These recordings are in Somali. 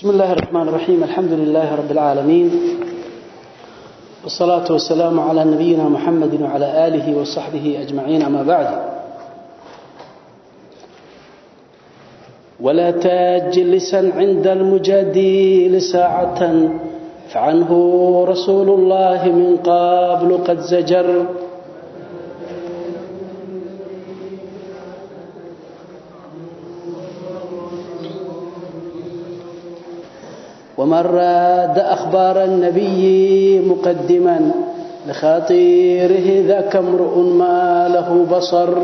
بسم الله الرحمن الرحيم الحمد لله رب العالمين والصلاة والسلام على نبينا محمد وعلى آله وصحبه أجمعين أما بعد ولا تجلسا عند المجادل ساعة فعنه رسول الله من قبل قد زجر ومن راد أخبار النبي مقدما لخاطيره ذاك امرؤ ما له بصر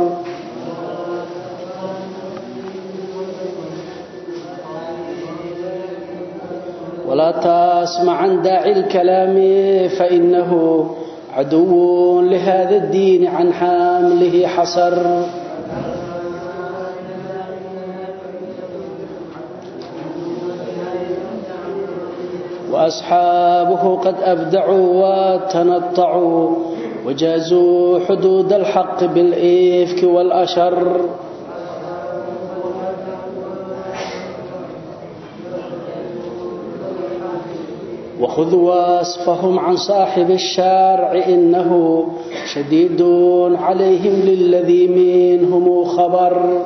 ولا تسمع عن داعي الكلام فإنه عدو لهذا الدين عن حامله حصر وأصحابه قد أبدعوا وتنطعوا وجازوا حدود الحق بالإفك والأشر وخذ وصفهم عن صاحب الشارع إنه شديد عليهم للذي منهم خبر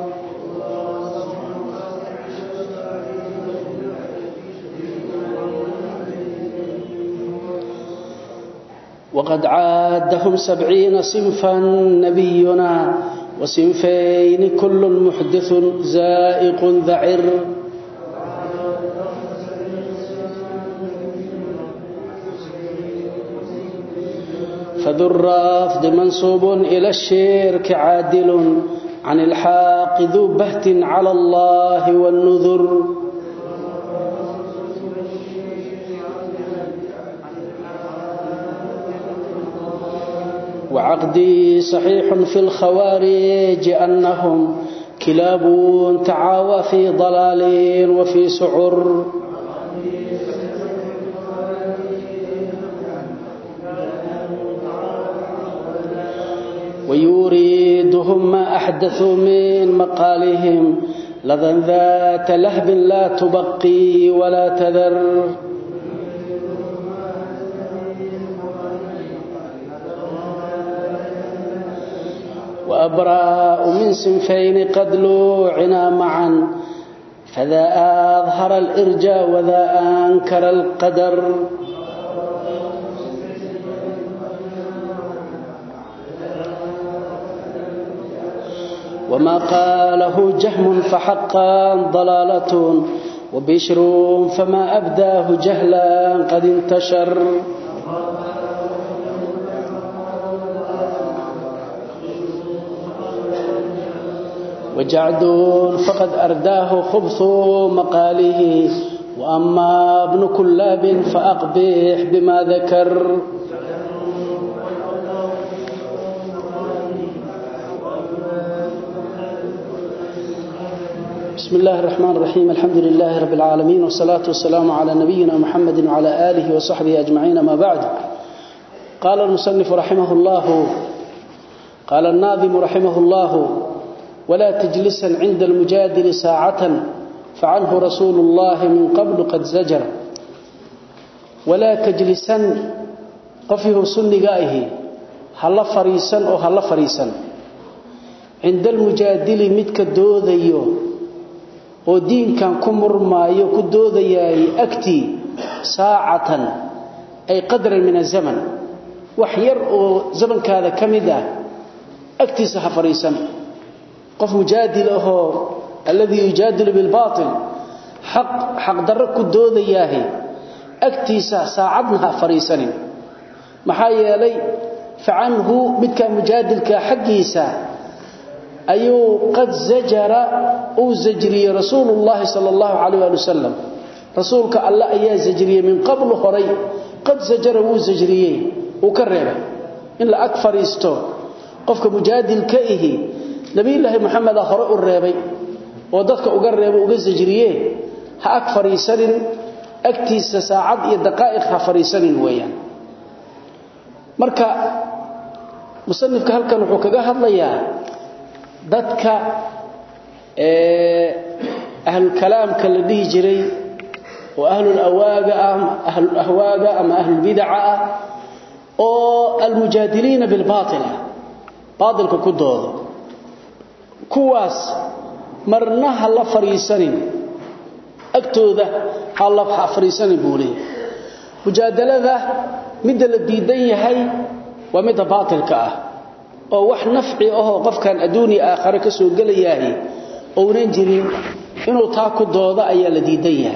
وقد عادهم سبعين صنفا نبينا وصنفين كل محدث زائق ذعر فذو الرافض منصوب إلى الشرك عادل عن الحاق ذو بهت على الله والنذر وعقدي صحيح في الخوارج أنهم كلاب تعاوى في ضلال وفي سعر ويريدهم ما أحدثوا من مقالهم لظن ذات لهب لا تبقي ولا تذر وأبراء من سنفين قد لوعنا معا فذا أظهر الإرجاء وذا أنكر القدر وما قاله جهم فحقا ضلالة وبشر فما أبداه جهلا قد انتشر وجعد فقد أرداه خبث مقاله وأما ابن كلاب فأقبح بما ذكر بسم الله الرحمن الرحيم الحمد لله رب العالمين والصلاة والسلام على نبينا محمد وعلى آله وصحبه أجمعين ما بعد قال المصنف رحمه الله قال الناظم رحمه الله ولا تجلسا عند المجادل ساعة فعنه رسول الله من قبل قد زجر ولا تجلسا قفه سنقائه هل فريسا أو هل فريسا عند المجادل متك الدوذيو oo diinkan ku murmaayo ku doodayay agtii saacatan ay qadran min zaman wax yar oo zamankaada kamid ah agtiisa ha fariisan qof mujaadil ahoo alladii yujaadilu bilbaatil xaq xaqdarro ku doodayaahi agtiisa saacadna ha fariisanin maxaa yeelay facanhu midkaa mujaadilka xaggiisa ayuu qad zajara uu zajriyey rasuulullaahi sala allahu calayh waali wasalam rasuulka alle ayaa zajriyey min qablu horay qad zajara wuu zajriyey uu ka reebay in la ag fadhiisto qofka mujaadilka ihi nabiyulaahi maxameda hore u reebay oo dadka uga reebo uga sajriye ha ag fadhiisanin agtiisa saacad iyo daqaa'iq ha fadhiisanin weeyaan marka musanifka halkan wuxuu kaga hadlayaa dadka ahlulkalaamka la dhihi jiray oo ahlul awaaga ah ahlul ahwaaga ama ahlul bid'a ah oo almujaadiliina bil baatil baatilka ku doodo kuwaas marna ha la fariisanin agtooda ha la fariisanin buulay mujaadalada midda la diidan yahay waa midda baatilka ah oo wax nafci ahoo qofkan adduuni aakhare ka soo gelayahay ounan jirin inuu taa ku doodo ayaa la diidan yahay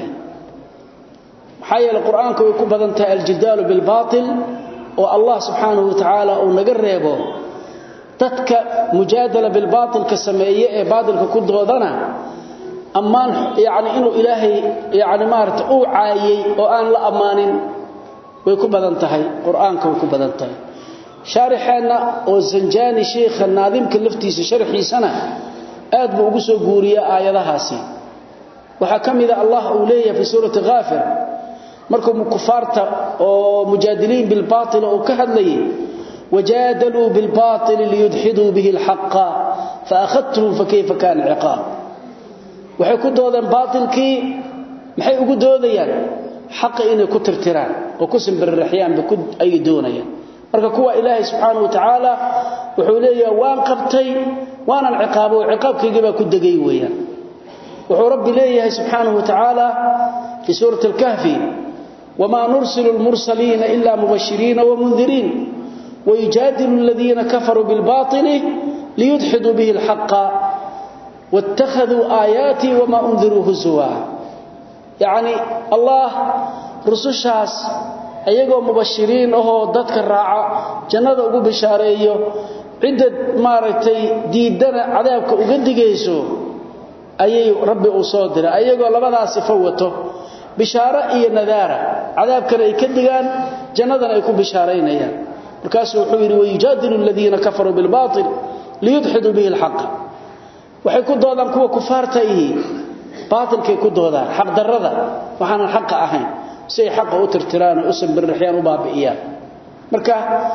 maxaa yeele qur-aanka way ku badan tahay aljidaalu bilbaatil oo allah subxaanahu wa tacaala uu naga reebo dadka mujaadala bilbaatilka sameeye ee baatilka ku doodana ammaan yacni inuu ilaahay yacni maarata uu caayey oo aan la ammaanin way ku badan tahay qur-aanka way ku badan tahay shaarixeenna oo zanjaani sheikha naadimka laftiisa sharxiisana aad buu ugu soo guuriyaa aayadahaasi waxaa ka mida allah uu leeyahay fi suurati haafir markuu kufaarta oo mujaadiliin bilbaatil uu ka hadlayay wajaadaluu bilbaatil liyudxiduu bihi alxaqa faakhadtuhum fakayfa kaana ciqaab waxay ku doodeen baatilkii maxay ugu doodayaan xaqa inay ku tirtiraan oo ku simbiriraxyaanba ayay doonayaan marka kuwa ilaahay subxaanahu wa tacaala wuxuu leeyahay waan qabtay waanan ciqaabo ciqaabkaygii baa ku degay weeyaan wuxuu rabbi leeyahay subxaanahu wa tacaala fi suurati alkahfi wamaa nursilu lmursaliina ila mubashiriina wamundiriin wayujaadilu aladiina kafaruu bilbaili liyudxiduu bihi alxaqa wاttakhaduu aayaatii wamaa undiruu husuwa yacni allah rusushaas ayagoo mubashiriin ahoo dadka raaca jannada ugu bishaareeyo cidda maaragtay diidana cadaabka uga digayso ayay rabbi uu soo diray ayagoo labadaas sifo wato bishaaro iyo nadaara cadaabkana ay ka digaan jannadana ay ku bishaaraynayaan markaasuu wuxuu yidhi wayujaadilu aladiina kafaruu bilbaatil liyudxiduu bihi alxaqa waxay ku doodaan kuwa kufaarta ihi baatilkay ku doodaan xaqdarrada waxaanan xaqa ahayn si ay xaqa u tirtiraan oo u sambirraxyaan u baabi'iyaan marka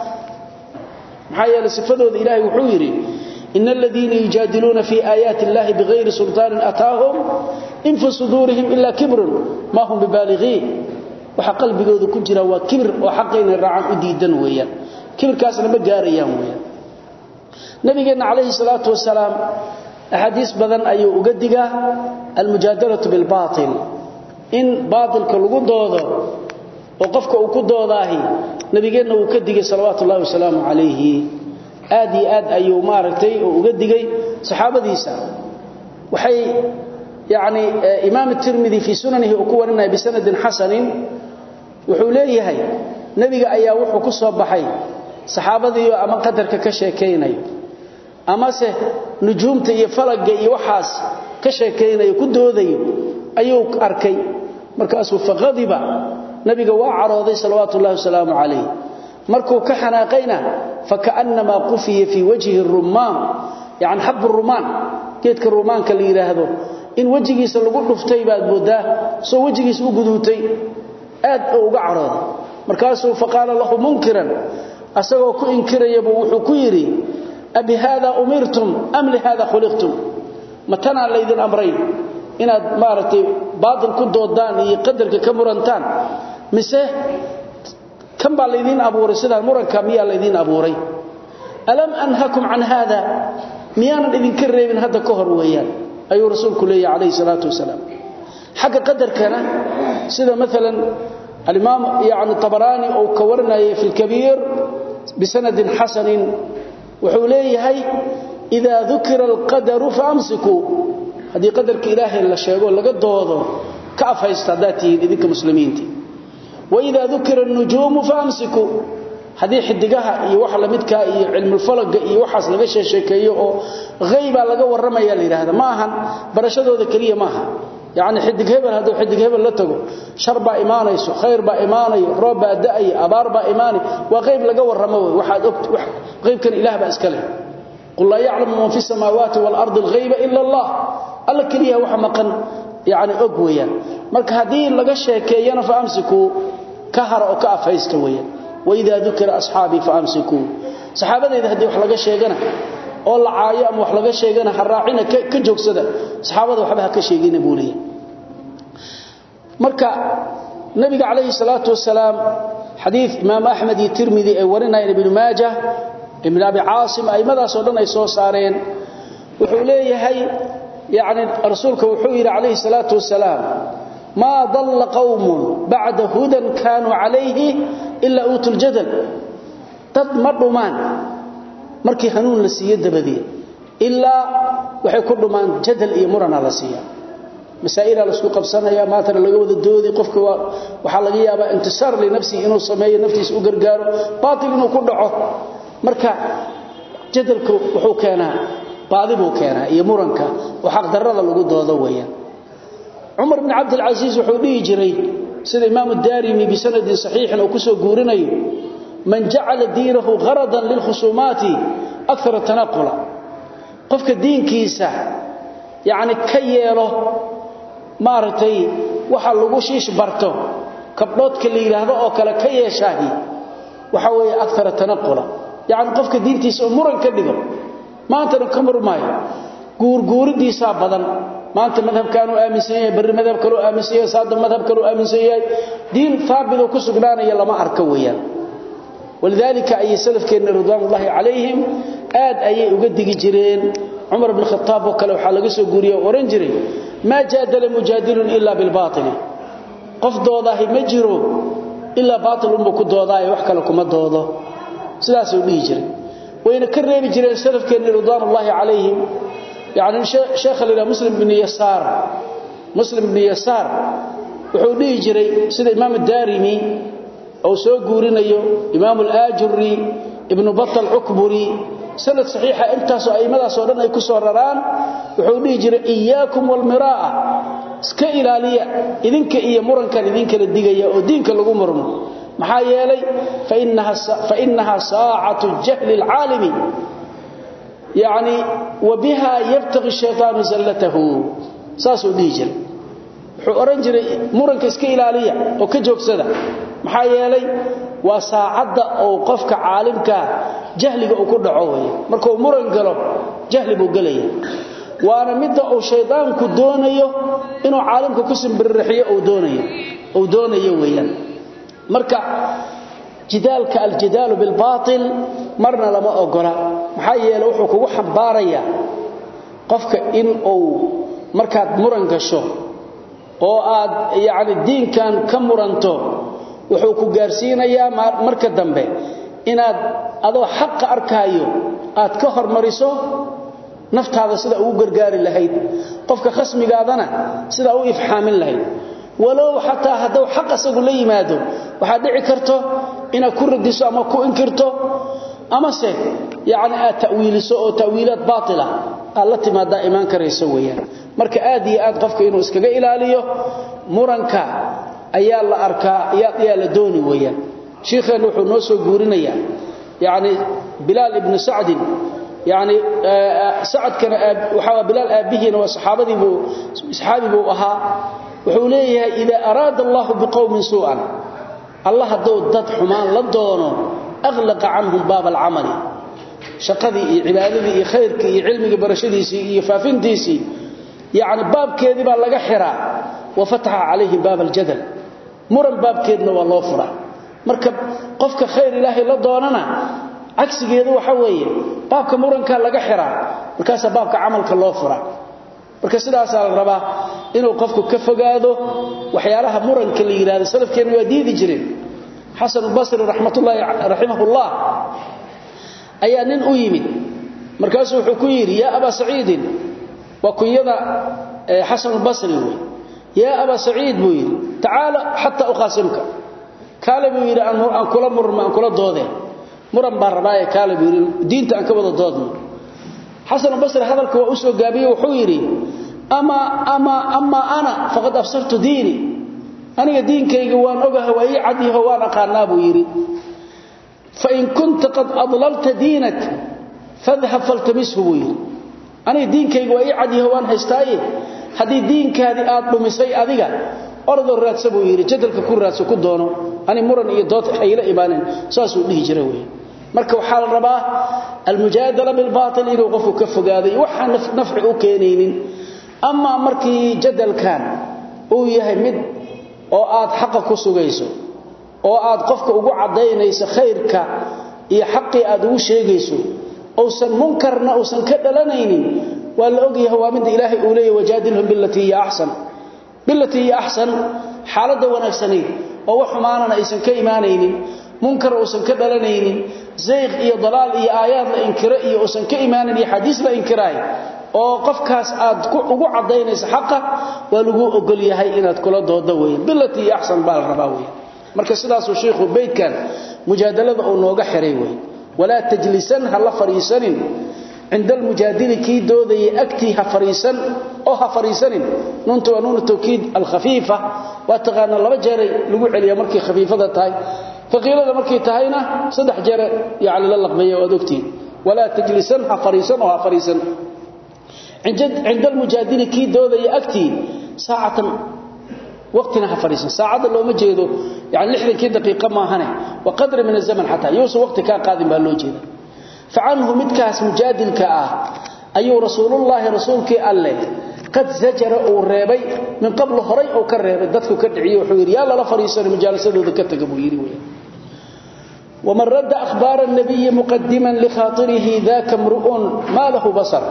maxaa yeelay sifadooda ilaahay wuxuu yidhi ina aladiina yujaadiluuna fii aayaati illahi bigayri sulطaanin ataahum in fi suduurihim ilaa kibrun maa hum bibaaligiin waxa qalbigooda ku jira waa kibir oo xaqa inay raacaan u diidan weeyaan kibirkaasna ma gaarayaan weeyaan nabigeenna calayhi salaatu wasalaam axaadiis badan ayuu uga digaa almujaadalatu bilbaatil in baatilka lagu doodo oo qofka uu ku doodaahi nabigeenna uu ka digay salawaatu ullahi wasalaamu calayhi aad iyo aad ayuu maaragtay oo uga digay saxaabadiisa waxay yacni imaam tirmidi fii sunanihi uu ku warinaya bisanadin xasanin wuxuu leeyahay nebiga ayaa wuxuu ku soo baxay saxaabadiiyo ama qadarka ka sheekaynayo amase nujuumta iyo falagga iyo waxaas ka sheekaynayo ku doodayo ayuu arkay markaasuu faqadiba nabiga waa carooday salawaatu ullahi wasalaamu calayh markuu ka xanaaqayna fakaannamaa qufiya fii wajhi rumaan yani xabu rumaan geedka rumaanka la yidhaahdo in wejigiisa lagu dhuftay baad moodaa soo wejigiisa u guduutay aad oo uga carooday markaasuu faqaala lahu munkiran asagoo ku inkirayabuu wuxuu ku yidhi abi haada umirtum am lihaada khuliqtum ma tanaa laydin amray inaad maaragtay baatil ku doodaan iyo qadarka ka murantaan mise kan baa laydiin abuuray sidaan muranka miyaa laydiin abuuray alam anhakum can haada miyaanan idinka reebin hadda ka hor weeyaan ayuu rasuulku leeyahy calayhi salaatu wasalaam xagga qadarkana sida maalan alimaam yani tabaraani uu ka warinayay fi lkabiir bisanadin xasanin wuxuu leeyahay idaa dukira alqadaru faamsikuu haddii qadarka ilaahay la sheego laga doodo ka afhaysta haddaad tihiin idinka muslimiinta waidaa dukira anujuumu faamsikuu haddii xidigaha iyo wax lamidkaa iyo cilmulfalaga iyo waxaas laga sheesheekeeyo oo haybaa laga warramaya la yidhaahda ma ahan barashadooda keliya maaha yacni xidig hebel hadduu xidig hebel la tago shar baa imaanayso khayr baa imaanayo roob baa da'aya abaar baa imaanay waa qayb laga warramo wey waxaad og qaybkan ilaah baa iska leh qul laa yaclamu man fi samaawaati waalardi alghayba ila allah alla keliya waxa maqan yacni og weeyaan marka haddii laga sheekeeyana fa amsikuu ka hara oo ka afhaysta weeyaan waidaa dukira asxaabii fa amsikuu saxaabadayda haddii wax laga sheegana oo la caayo ama wax laga sheegana ha raacina ka joogsada saxaabada waxba ha ka sheegina buu leeyahy marka nabiga calayhi salaatu wasalaam xadiid imaam axmed iyo tirmidi ay warinayeen ibnu maaja ibn abi caasim aimadaasoo dhan ay soo saareen wuxuu leeyahay yani rasuulka wuxuu yidhi calayhi salaatu wasalaam maa dalla qawmun bacda hudan kaanuu calayhi ilaa uutu ljadal dad ma dhumaan markii hanuun la siiye dabadeed ilaa waxay ku dhumaan jadal iyo murana la siiya masaa'ilaa laisku qabsanaya maantana laga wada doodi qofka waxaa laga yaabaa intisaar linafsihi inuu sameeyo naftiisa u gargaaro baatil inuu ku dhaco marka jadalku wuxuu keenaa baadi buu keenaa iyo muranka oo xaqdarrada lagu doodo weeyaan cumar bn cabdilcasiis wuxuu dhihi jiray sida imaamu daarimi bisanadin saxiixin uu kusoo guurinayo man jacala diinahu haradan lilkhusuumaati akara tanaqula qofka diinkiisa yacni ka yeelo maaragtay waxa lagu shiish barto kabdhoodka la yidhaahdo oo kale ka yeeshaahi waxa weeye akara tanaqula yacni qofka diintiisa oo muran ka dhigo maantana ka murmaayo guurguuridiisaa badan maanta madhabkaanuu aaminsan yahay barri madhab kaloo aaminsan yahay saada madhab kaloo aaminsan yahay diin haabitoo ku sugnaanaya lama arka weeyaan walidaalika ayay salafkeenna ridwaanullaahi calayhim aad ayay uga digi jireen cumar bn khataab oo kale waxaa laga soo guuriye oo odhan jiray maa jaadala mujaadilun ilaa bilbaaili qof doodaahi ma jiro ilaa baatil unbuu ku doodaayo wax kale kuma doodo sidaasuu dhihi jiray wayna ka reebi jireen salafkeenni ridwaanullaahi calayhim yani sheekha la yidhaha muslim bni yasaar muslim bni yasaar wuxuu dhihi jiray sida imaam daarimi ou soo guurinayo imaam alaajuri ibnu batal cukburi sanad saxiixa intaasoo a'immadaasoo dhan ay ku soo raraan wuxuu dhihi jiray iyaakum walmiraa'a iska ilaaliya idinka iyo murankan idinkala digaya oo diinka lagu murmo maxaa yeelay fainaha saacatu jahli alcaalimi yani wa biha yabtaqi shaytaanu zallatahu saasuu dhihi jiray wuxuu odhan jiray muranka iska ilaaliya oo ka joogsada maxaa yeelay waa saacadda oo qofka caalimkaa jahliga uu ku dhaco wey markuu muran galo jahli buu gelaya waana midda uu shaydaanku doonayo inuu caalimka ku simbiririxiyo uu doonayo weeyaan marka jidaalka aljidaalu bilbaatil marna lama ogola maxaa yeele wuxuu kugu xambaarayaa qofka in uu markaad muran gasho oo aad yacni diinkan ka muranto wuxuu ku gaarsiinayaa marka dambe inaad adoo xaqa arkaayo aad ka hormariso naftaada sida ugu gargaari lahayd qofka khasmigaadana sidaa u ifxaamin lahayd walow xataa hadduu xaq asagu la yimaado waxaad dhici karto inaad ku radiso ama ku inkirto amase yacni aad ta'wiiliso oo ta'wiilaad baatila aad la timaadaa imaan karayso weeyaan marka aad iyo aad qofka inuu iskaga ilaaliyo muranka ayaa la arkaa ayaa la dooni weeyaan shiikheenna wuxuu noo soo guurinayaa yacni bilaal ibnu sacdin yani sacadkana waxaa bilaal aabbihiina waa saxaabadii buu saxaabi buu ahaa wuxuu leeyahay idaa araada allahu biqowmin suu'an allah hadduu dad xumaan la doono aglaqa canhum baaba alcamali shaqadii iyo cibaadadii iyo khayrkii iyo cilmigii barashadiisii iyo faafintiisii yacni baabkeedii baa laga xiraa wa fataxa calayhim baaba aljadal muran baabkeedna waa loo furaa marka qofka khayr ilaahay la doonana cagsigeedu waxa weeye baabka muranka laga xiraa markaasaa baabka camalka loo furaa marka sidaasaa la rabaa inuu qofku ka fogaado waxyaalaha muranka la yidhahdo salafkeenna waa diidi jireen xasan basri raxmatullaahi raximahullah ayaa nin u yimid markaasuu wuxuu ku yidhi yaa abaa saciidin waa kunyada xasanulbasri wey yaa abaa saciid buu yidhi tacaala xataa uqaasimka kaale buu yidhi aan kula murma aan kula doodeen muran baan rabaaye kaale buu yidhi diinta aan ka wada doodno xasanulbasri hadalka waa u soo gaabiye wuxuu yidhi amaa amaa amaa ana faqad absartu diini aniga diinkayga waan ogaha waa ii cadyaho waan aqaanaa buu yidhi fain kunta qad adlalta diinak fadhab faltamishu buu yidhi aniga diinkayga waa ii cadyaho waan haystaaye haddii diinkaadii aad dhumisay adiga ordoo raadsa buu yidhi jadalka ku raadso ku doono ani muran iyo dood hayla imaanin saasuu dhihi jira wey marka waxaa la rabaa almujaadala bilbaatil inuu qofku ka fogaaday waxaan nafci u keenaynin amaa markii jadalkan uu yahay mid oo aad xaqa ku sugayso oo aad qofka ugu cadaynayso khayrka iyo xaqii aad ugu sheegayso uusan munkarna uusan ka dhalanaynin waa la ogyahay waa mid ilaahay uu leeyahay wajaadilhum billati hiya ahsan billati hiya ahsan xaalada wanaagsaneed oo wax xumaanana aysan ka imaanaynin munkar uusan ka dhalanaynin zayq iyo dalaal iyo aayaad la inkira iyo uusan ka imaanin iyo xadiis la inkiraay oo qofkaas aad ugu cadaynayso xaqa waa lagu ogol yahay inaad kula doodo weeyaan billati hiya ahsan baa la rabaa weeyaan marka sidaas uu sheekhu beedkan mujaadalada uu nooga xiray weey wala tajlisan hal fariisanin عند المجادل كي دودي أكتي هفريسا أو هفريسن نونت ونون التوكيد الخفيفة واتغانا لما جاري لقوع عليا مركي خفيفة تاي فقيل هذا مركي تاينا صدح جاري يعني للقبية ودوكتي ولا تجلسا هفريسا أو هفريسا عند المجادل كي دودي أكتي ساعة وقتنا هفريسا ساعة لو مجيدو يعني لحظة كي دقيقة ما هنا وقدر من الزمن حتى يوصل وقت كان قادم بهاللو جيدا فعنه مدكاس مجادلك آه أيو رسول الله رسولك الله قد زجر أو ريبي من قبل هري أو كريبي دادك كدعي وحوير يا الله فريسان مجالسة ذكرتك بويري ويا ومن رد أخبار النبي مقدما لخاطره ذاك امرؤ ما له بصر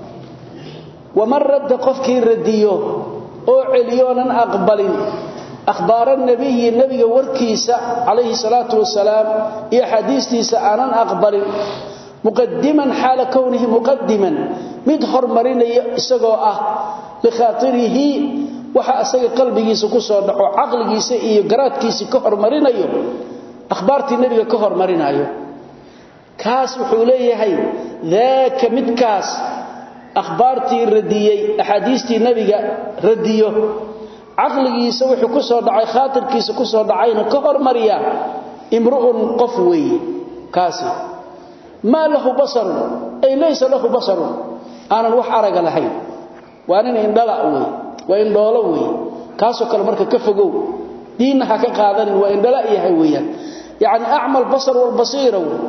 ومن رد قفك الرديو أو عليونا أقبل أخبار النبي النبي وركيسة عليه الصلاة والسلام إيا حديثتيسة أنا أقبل مقدما حال كونه مقدما مد هرمرينيا اسغو اه لخاطره waxa asaga qalbigiisa ku soo dhaco aqligiisa iyo garaadkiisa ka hormarinayo akhbaartii nabiga ka hormarinayo kaas wuxuu leeyahay daaka midkaas akhbaartii radiyay ahadiistii nabiga radiyo aqligiisa wuxuu ku soo dhacay khaatirkiisa ku soo dhacayna ka hormariya imru'un qof weey kaasi ما له بصر أي ليس له بصر أنا الوح أرق لهين وأنا إن دلع وي وإن دولة وي كاسو كالمركة كفقو دينها كقادن وإن دلع يهويا يعني أعمى البصر والبصير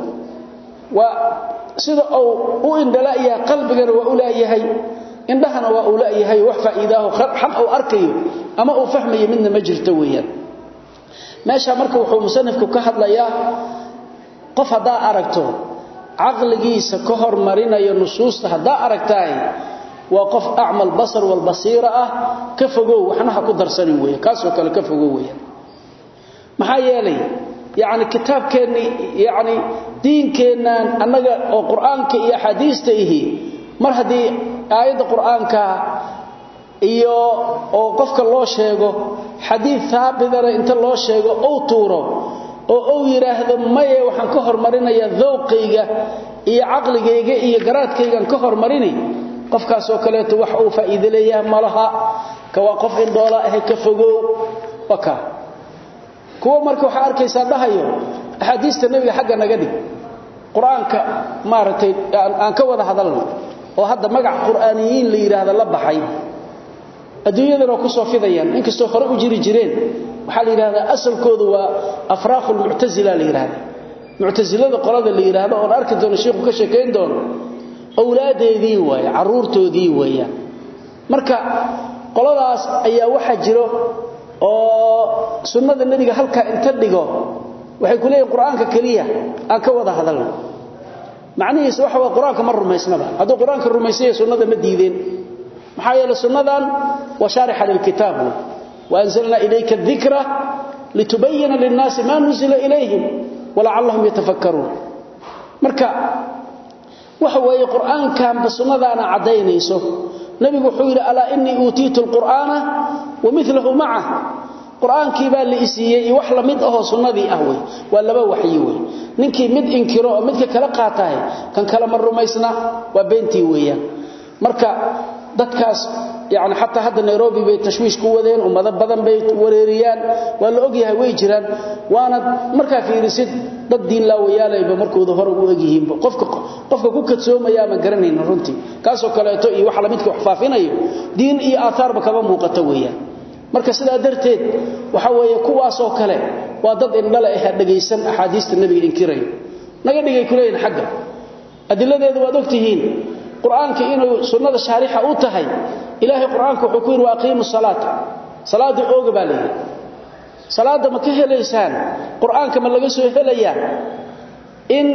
وسيد أو وإن دلع يها قلبك وأولا يهي إن دهنا وأولا يهي وحفا إذاه حق أو أركي أما أو فهمي من مجرتويا ماشا مركة وحو مصنفك كهد لياه قف هذا أركته caqligiisa ka hormarinayo nusuusta hadaa aragtaay waa qof a'mal basar wal basira ah ka fogow waxna ha ku darsanin weey kaasoo kale ka fogow weey maxaa yeelay yaani kitaabkeeni yaani diinkeenan annaga oo quraanka iyo xadiista ihi mar hadii aayada quraanka iyo oo qofka loo sheego xadiis saabidana inta loo sheego oo tuuro oo uu yiraahdo maye waxaan ka hormarinayaa dhawqayga iyo aqligayga iyo garaadkayga ka hormarini qofkaas oo kale wax uu faa'iido leeyahay malaha ka waa qof in doola ah ka fogow waka kuwa marka waxa arkaysaa dhahayo ahadiista nabiga xagga naga dhig quraanka maartay aan ka wada hadalno oo hadda magac quraaniyiin la yiraahdo la baxay adduunyadana ku soo fidayaan inkastoo hore u jiri jireen waxa la yiraahdaa asalkoodu waa afraaqul mu'tazila la yiraahdo mu'tazilada qolada la yiraahdo oo arki doono sheekhu ka sheekeyn doono awlaadeedii way caruurtoodii weeyaan marka qoladaas ayaa waxa jiro oo sunnada nabiga halka inta dhigo waxay ku leeyihiin quraanka kaliya aan ka wada hadalno macnihiisu waxa waa quraanka mar rumaysnaba haduu quraanka rumaysay sunnada ma diideen maxaa yeelay sunnadan wa shariha lil kitab وأنزلنا إليك الذكرى لتبين للناس ما نزل إليهم ولعلهم يتفكرون مركا وحوى القرآن كان بسنة أنا عدينيسه نبي حوير ألا إني أوتيت القرآن ومثله معه قرآن كيبان لإسيئي وحلا مد أهو سنة أهوي ولا با وحيوي ننكي مد إنكرو مد كالقاتاي كان كلام الرميسنا وبنتي ويا مركا dadkaas yaani hatta hadda Nairobi bay tashwiish ku wadeen ummado badan bay wareeriyaan waa la ogyahay way jiraan waana marka fiirisid dad diin la wayaalayba markooda hore u ogyihiin qofka qofka ku kadsoomaya ma garanayna runtii kaas oo kaleeto iyo wax la midka wax faafinayo diin iyo aatharba kaba muuqata weeyaan marka sidaa darteed waxa weeye kuwaas oo kale waa dad indhala ah dhageysan ahadiista nabiga inkiray naga dhigay kuleeyeen xagga adiladeedu waad ogtihiin quraanka inuu sunnada shaarixa u tahay ilaahay quraanka wuxuu ku yiri waaqiimu salaata salaada ooga baa leeyahay salaada ma ka helaysaan quraanka ma laga soo helayaa in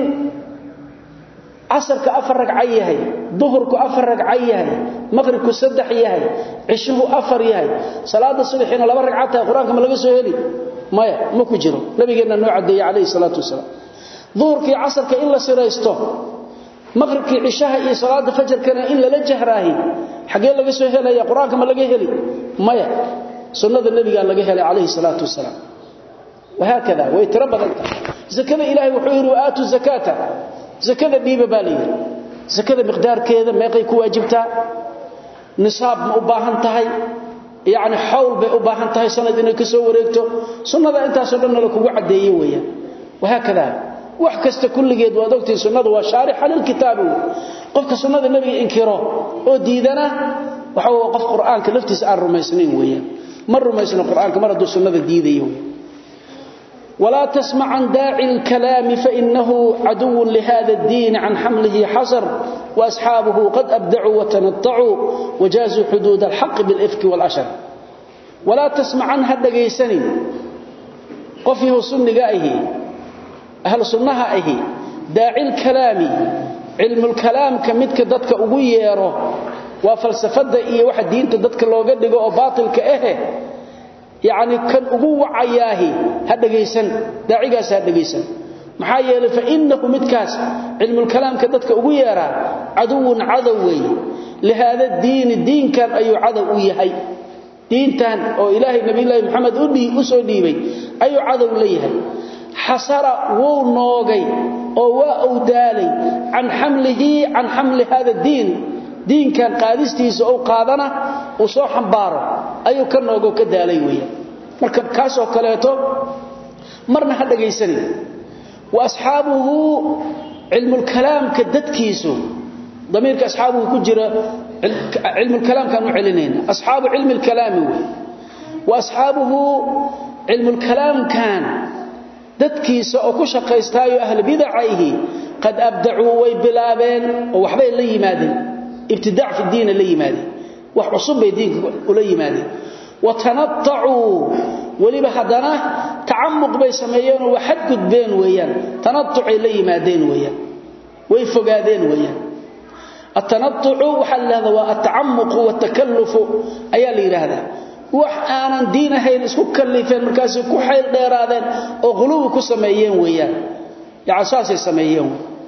casarka afar ragca yahay duhurku afar ragca yahay maqribku saddex yahay cishuhu afar yahay salaada subaxina laba ragca tahay quraanka ma laga soo heli maya ma ku jiro nabigeena noo cadeeyay calayhi salaatu wasalaam duhurkii casarka in la siraysto maqribkii cishaha iyo salaada fajrkana in lala jahraahi xagee laga soo helaya quraanka ma laga heli maya sunnada nabiga laga helay calayhi salaatu wasalaam وهكذا ويتربط زكاه الهي وحير واتوا زكاه زكاه ديبه بالي زكاه مقدار كذا ما يقي كواجبتا نصاب ما وباهن tahay يعني حول bay u baahan tahay sanad inay ka soo wareegto sunnada intaas oo dhan la kugu cadeeyay weeyaan وهكذا wax kasta kulligeed waad ogtay sunnadu waa shaarix lil kitaab qofka sunnada nabiga inkiro oo diidana waxa uu qof quraanka laftiisa aan rumaysnayn weeyaan mar rumaysna quraanka mar haduu sunnada diidayo ولا تسمع عن داعي الكلام فإنه عدو لهذا الدين عن حمله حصر وأصحابه قد أبدعوا وتنطعوا وجازوا حدود الحق بالإفك والأشر ولا تسمع عنها الدقيسني قفه سنقائه أهل سنهائه داعي الكلام علم الكلام كمدك ددك أبويره وفلسفة إيه واحد دين تددك لو قدق وباطل كأهه يعني كان ugu wacayaahi hadageysan daacigaas hadageysan maxaa yeelay fa innahu midkaas ilmu kalaamka dadka ugu yeera aduun adawi lihada diin diinkan ayu adaw u yahay diintan oo ilaahay nabi ilaahay maxamed u dhii u soo dhiibay ayu adaw leeyahay xasara wuu noogay oo waa uu daalay an hamlihi an hamli hada diin diinkan qaadistiisa oo qaadana uu soo xambaaro ayuu ka noogo ka daalay weeyaan marka kaas oo kaleeto marna ha dhageysan wa asxaabuhu ilmu kalaam ka dadkiisu damirka asxaabuhu ku jira ilmu kalaam kan u celinayna asxaabu ilmu kalaam wa asxaabuhu ilmu kalaam kan dadkiisa oo ku shaqeystaayo ahli bid'ahi qad abda'u way bilaabeen oo waxbay la yimaadeen ibtidaa' fi diin la yimaadeen wax cusub bay diinka ula yimaadeen وتنطعوا ولبا حدنا تعمق بي سميين وحد قدبين ويان تنطع إلي مادين ويان ويفقادين ويان التنطع وحل هذا والتعمق والتكلف أيا لي هذا wax aanan diin ahayn isku kallifeen markaas ku xeel dheeraadeen oo quluub ku sameeyeen weeyaan ya asaasay sameeyeen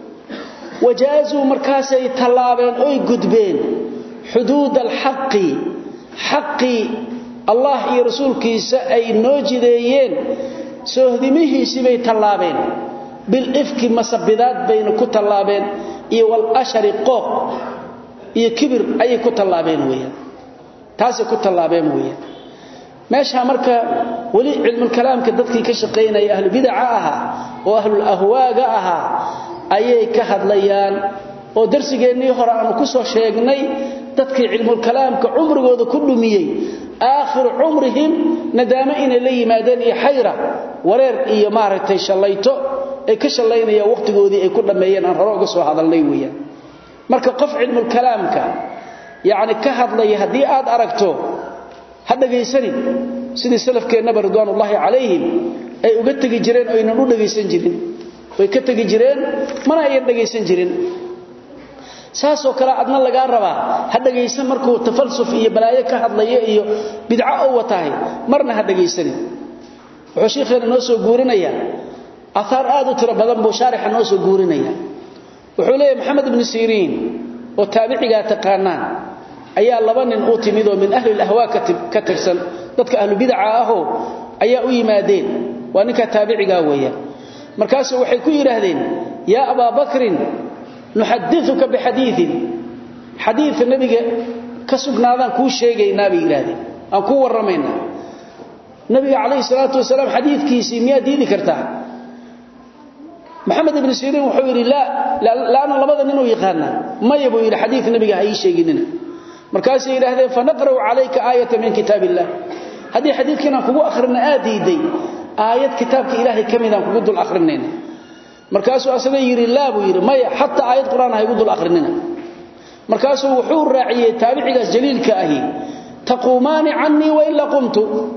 wajaazu markaasay talaabeen oo gudbeen xuduud al-haqqi haqqi allah iyo rasuulkiisa ay noo jideeyeen soohdimihiisi bay tallaabeen bil ifki masabidaad bayna ku tallaabeen iyo wal ashari qooq iyo kibir ayay ku tallaabeen weeyaan taasay ku tallaabeen weeyaan meesha marka wali cilmu kalaamka dadkii ka shaqeynaya ahlu bid'a aha oo ahlu ahwaaga aha ayay ka hadlayaan oo darsigeennii hore aanu ku soo sheegnay dadkii cilmu kalaamka umrigooda ku dhumiyay آخر عمرهم ندامة إن اللي يمادين حيرة ورير إيا مارتي شليتو أي كشلين إيا وقت قودي أي كل ما ين أنهروا قصوا هذا اللي ويا مركا قف علم الكلام كان يعني كهد لي هدي آد أركتو هذا قيسني سيدي سلف كينا بردوان الله عليهم أي أقتقي جرين أو ينالو لقيسن جرين ويكتقي جرين منا أين لقيسن جرين saasoo kale adna laga rabaa ha dhageysan markuu tafalsuf iyo balaayo ka hadlayo iyo bidca oo watahay marna ha dhageysanin wuxuu sheekheena noo soo guurinaya athar aad u tiro badan buu shaarixa noo soo guurinaya wuxuu leeyahay maxamed ibn siriin oo taabiciga taqaanaan ayaa laba nin u timid oo min ahli al-ahwa ka tirsan dadka ahlu bidca ahoo ayaa u yimaadeen waa ninka taabiciga weeyaan markaas waxay ku yiraahdeen ya aba bakrin نحدثك بحديث حديث النبي كسغنادان كو شيغينا بي يراهدين ان كو ورمينا النبي عليه الصلاه والسلام حديث كيسي ميا ديدي كرتا محمد بن سيرين وحو يري لا لا انا لبدا نينو يقانا ما يبو يري حديث النبي هي شيغيننا markaas ay yiraahdeen fa naqra'u alayka ayatan min kitabillah hadii xadiidkina kugu akhrina aadiiday aayad kitaabka ilaahay kamid aan kugu dul akhrinayna markaasuu asaga yiri laabu yiri maya hatta aayad quraan ay gudul akhrinina markaasuu wuxuu raaciyay taabicigaas jaliilka ahi taquumani anni wa illa qumtu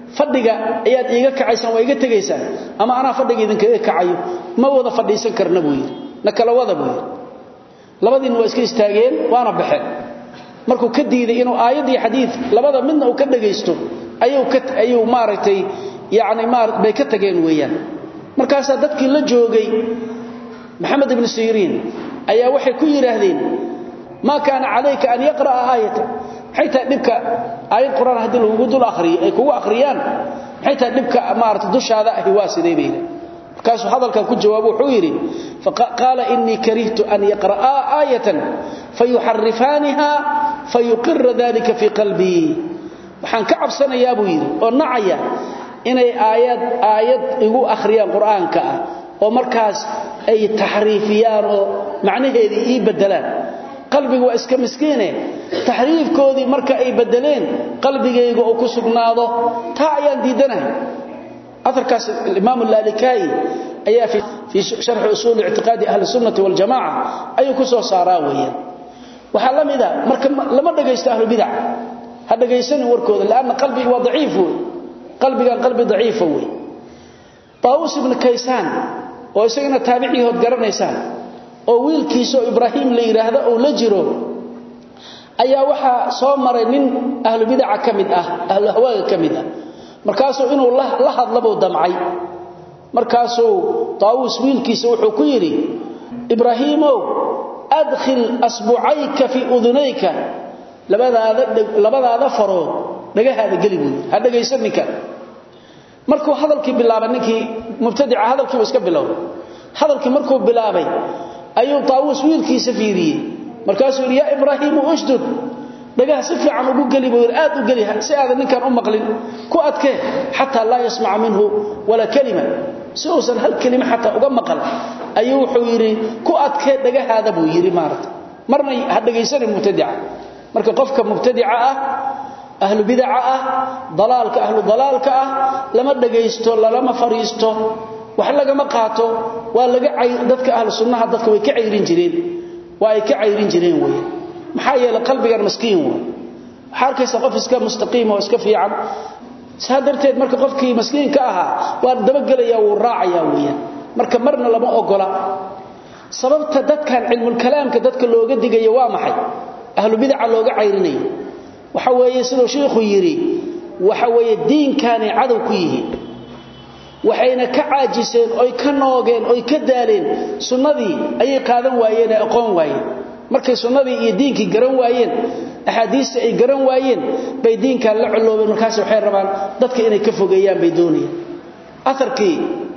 fadhiga ayaad iiga kacaysaan waa iga tegaysaan ama anaa fadhiga idinkaga kacayo ma wada fadhiisan karna buu yidhi na kala wada buu yidhi labadiina waa iska istaageen waana baxeen markuu ka diiday inuu aayad iyo xadiid labada midna uu ka dhagaysto ayuu ka ayuu maaragtay yacni maar bay ka tageen weeyaan markaasaa dadkii la joogay maxamed ibnu siriin ayaa waxay ku yidhaahdeen maa kaana calayka an yaqra'a aayatan maxay tahay dhibka aayad qur-aan haddii lagugu dul akhriyo ay kugu akhriyaan maxay tahay dhibka maarata dushaada ahi waa sidee bay yidhi markaasuu hadalkan ku jawaabo wuxuu yidhi qaala inii karihtu an yaqra'aa aayatan fayuxarifaaniha fayuqira dalika fii qalbii waxaan ka cabsanayaa buu yidhi oo nacaya inay aayad aayad igu akhriyaan qur'aanka ah oo markaas ay taxriifiyaan oo macnaheedii ii bedelaan qalbigu waa iska miskiine taxriifkoodii marka ay bedeleen qalbigayga oo ku sugnaado taa ayaan diidanahay aarkaas imaam lalikai ayaa fii sharxi usuuli ictiqaadi ahli sunnati waljamaca ayuu ku soo saaraa weeyaan waxaa la mida marka lama dhagaysto ahlubidac ha dhagaysanin warkooda lanna qalbiga waa daciif wey qalbigan qalbi daciifa wey taawus ibnu kaysaan oo isagana taabiciihood garanaysaan oo wiilkiisaoo ibraahim la yidhaahdo uu la jiro ayaa waxaa soo maray nin ahlubidaca ka mid ah ahluhawaaga ka mid ah markaasuu inuu la hadlabuu damcay markaasuu taawuus wiilkiisa wuxuu ku yidhi ibraahiimow adkhil asbucayka fii udunayka labadaada farood dhagahaada geli buu yidhi ha dhagaysan ninkan markuu hadalkii bilaabay ninkii mubtadica hadalkiibu iska bilowday hadalkii markuu bilaabay ayuu taawuus wiilkiisa fiiriyey markaasuu yidhi yaa ibraahiimu ushdud dhagaha si fiican ugu geli buu yidhi aad u geli si aadan ninkan u maqlin ku adkee xataa laa yasmaca minhu walaa kalima si uusan hal kelima xataa uga maqal ayuu wuxuu yidhi ku adkee dhagahaada buu yidhi maarata marna ha dhagaysanin mubtadica marka qofka mubtadica ah ahlu bidaca ah dalaalka ahlu dalaalka ah lama dhagaysto lalama fariisto wax lagama qaato waa laga dadka ahlu sunnaha dadka way ka cayrin jireen waa ay ka cayrin jireen weeye maxaa yeelay qalbigan maskiin waa waxaa arkaysa qof iska mustaqiim oo iska fiican saa darteed marka qofkii maskiinka ahaa waa dabagelaya wuu raacaya weeyaan marka marna lama ogola sababta dadkan cilmulkalaamka dadka looga digayo waa maxay ahlu bidaca looga cayrinayo waxa weeye siduu sheikhu yidhi waxa weeye diinkaanay cadow ku yihiin waxayna ka caajiseen oy ka noogeen oy ka daaleen sunnadii ayay qaadan waayeen ee aqoon waayeen markay sunnadii iyo diinkii garan waayeen axaadiista ay garan waayeen bay diinkan la coloobeen markaas waxay rabaan dadka inay ka fogeeyaan bay doonayaan aarkii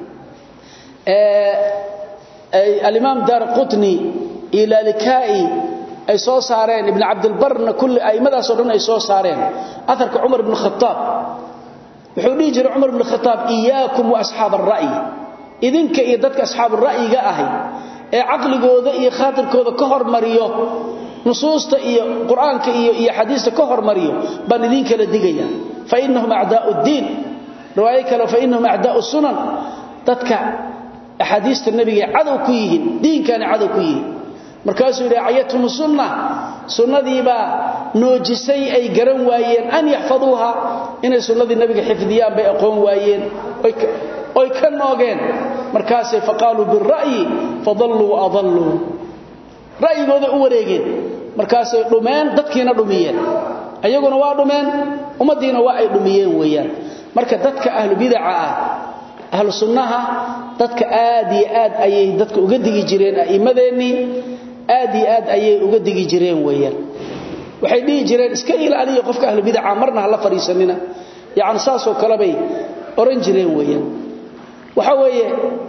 alimaam daar qutni iyo laalikaai ay soo saareen ibn cabdilbarna kulli a'immadaasoo dhan ay soo saareen aarka cumar ibn khataab wuxuu dhihi jiray cumar ibn khataab iyaakum wa asxaab alra'yi idinka iyo dadka asxaabu ra'yiga ahay ee caqligooda iyo khaatirkooda ka hormariyo nusuusta iyo qur-aanka iyo iyo xadiista ka hormariyo baan idin kala digaya fa inahum acdaau ddiin riwaayo kale fa inahum acdaau sunan dadka axaadiista nebiga cadow ku yihiin diinkaana cadow ku yihiin markaasuu yidhi cayathum sunna sunnadiibaa noojisay ay garan waayeen an yaxfaduuha inay sunnadii nebiga xifdiyaan bay aqoon waayeen oy ka noogeen markaasay faqaaluu bira'yi fadalluu waadalluu ra'yigooday u wareegeen markaasay dhumeen dadkiina dhumiyeen ayaguna waa dhumeen ummaddiina waa ay dhumiyeen weeyaan marka dadka ahlu bidaca ah ahlu sunnaha dadka aad iyo aad ayay dadka uga digi jireen a'immadeennii aad iyo aad ayay uga digi jireen weeyaan waxay dhihi jireen iska ilaaliya qofka ahlu bidaca marna ha la fadhiisanina yacni saasoo kale bay oran jireen weeyaan waxa weeye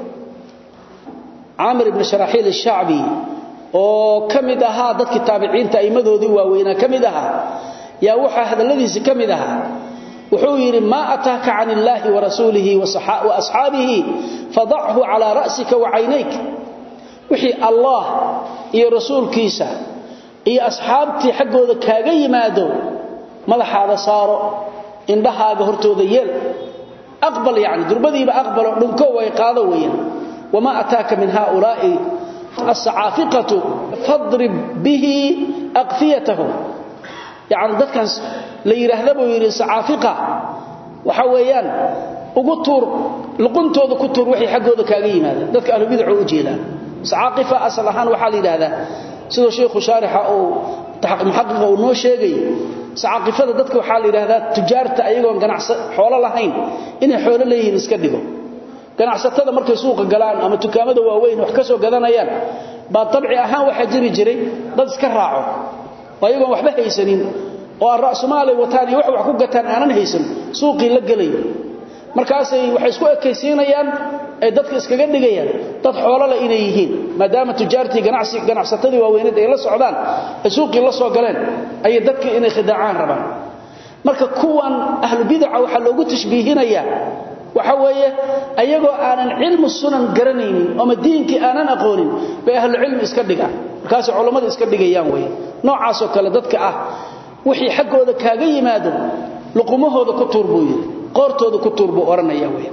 caamir ibni sharaxiil ashacbi oo ka mid ahaa dadkii taabiciinta a'immadoodii waaweynaa ka mid ahaa yaa waxaa hadalladiisi ka mid ahaa wuxuu yidhi maa ataaka can illaahi warasuulihi wa asxaabihi fadachu calaa ra'sika wa caynayk wixii allah iyo rasuulkiisa iyo asxaabtii xaggooda kaaga yimaado madaxaada saaro indhahaaga hortooda yeel aqbal yani durbadiiba aqbalo dhunko way qaado weeyaan wamaa ataaka min haaulaa'i asacaafiqatu fadrib bihi aqfiyatahum yani dadkaas la yidhaahda buu yidhi sacaafiqa waxa weeyaan ugu tuur luquntooda ku tuur wixii xaggooda kaaga yimaada dadka ahlu bidcu u jeedaan saaqifa asal ahaan waxa la yiraahdaa sidoo sheekhu sharixa oo muxaqiqa uu noo sheegay saaqifada dadka waxa la yiraahdaa tujaarta ayagoon ganacsi xoolo lahayn inay xoolo leeyihiin iska dhigo ganacsatada markay suuqa galaan ama dukaamada waaweyn wax ka soo gadanayaan baa tabci ahaan waxa jiri jiray dad iska raaco ayagoon waxba haysanin oo aan ra'sumaalay wataan iyo wax wax ku gataan aanan haysan suuqii la galay markaasay waxay isku ekaysiinayaan ay dadka iskaga dhigayaan dad xoolo la inay yihiin maadaama tujaartii ganacsi ganacsatadii waaweyneed ay la socdaan ay suuqii la soo galeen ay dadka inay khidaacaan rabaan marka kuwan ahlu bid'a waxa loogu tashbiihinayaa waxa weeye ayagoo aanan cilmu sunan garanaynin ama diinkii aanan aqoonin bay ahlu cilmi iska dhigaan markaas culimada iska dhigayaan way noocaas oo kale dadka ah wixii xaggooda kaaga yimaado luqumahooda ku tuurbu yiri qoortooda ku tuurbu oranaya way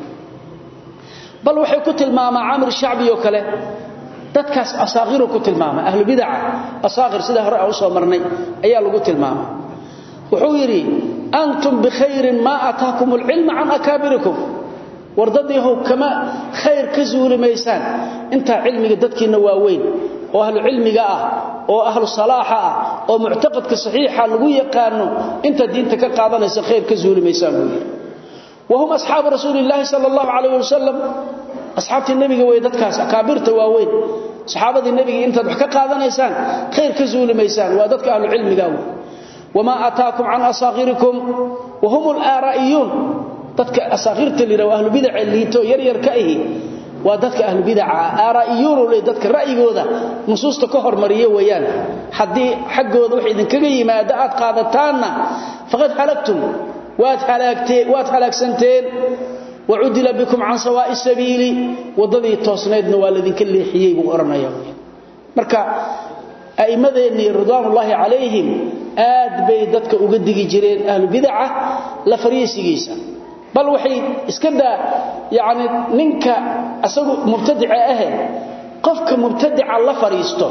bal waxay ku tilmaamaa amir shacbi oo kale dadkaas asaaqiru ku tilmaama ahlu bid'a asaaqir sida hore aan soo marnay ayaa lagu tilmaama wuxuu yiri antum bi khairin ma ataakum al-ilm an akabirikum wardadiihu kama khair ka zuulimaysaan inta cilmiga dadkiina waaweyn oo ahlu cilmiga ah oo ahlu salaaxa ah oo mu'taqadka saxiixa lagu yaqaano inta diinta ka qaadanaysa khair ka zuulimaysaan buu وهم اصحاب رسول الله صلى الله عليه وسلم اصحاب النبي way dadkaas akaabirta waaweyn saxaabada nabiga inta wax ka qaadanaysaan khair ka zuulimaysaan waa dadka ahlu cilmiga wama ataakum an asaghirikum وهم الارائيون dadka asaghirta lira ahlu bid'a liito yar yar ka ahi waa dadka ahlu bid'a araa'iyuun oo dadka ra'yigooda nusuusta ka hormariye weeyaan hadii xaggooda wax idin kaga yimaado aad qaadataana faqad halaktum waad halaagteen waad halaagsanteen وعدل بكم عن سواء السبيل وددي توسنيدنا والدين كليخيي بو oranayaa marka aimadeeni ridwanullahi alayhim aad bay dadka uga digi jireen ahlu bid'ah la fariisigiisa bal waxay iska daa yaani ninka asagu mubtadi'a ah qofka mubtadi'a la fariisto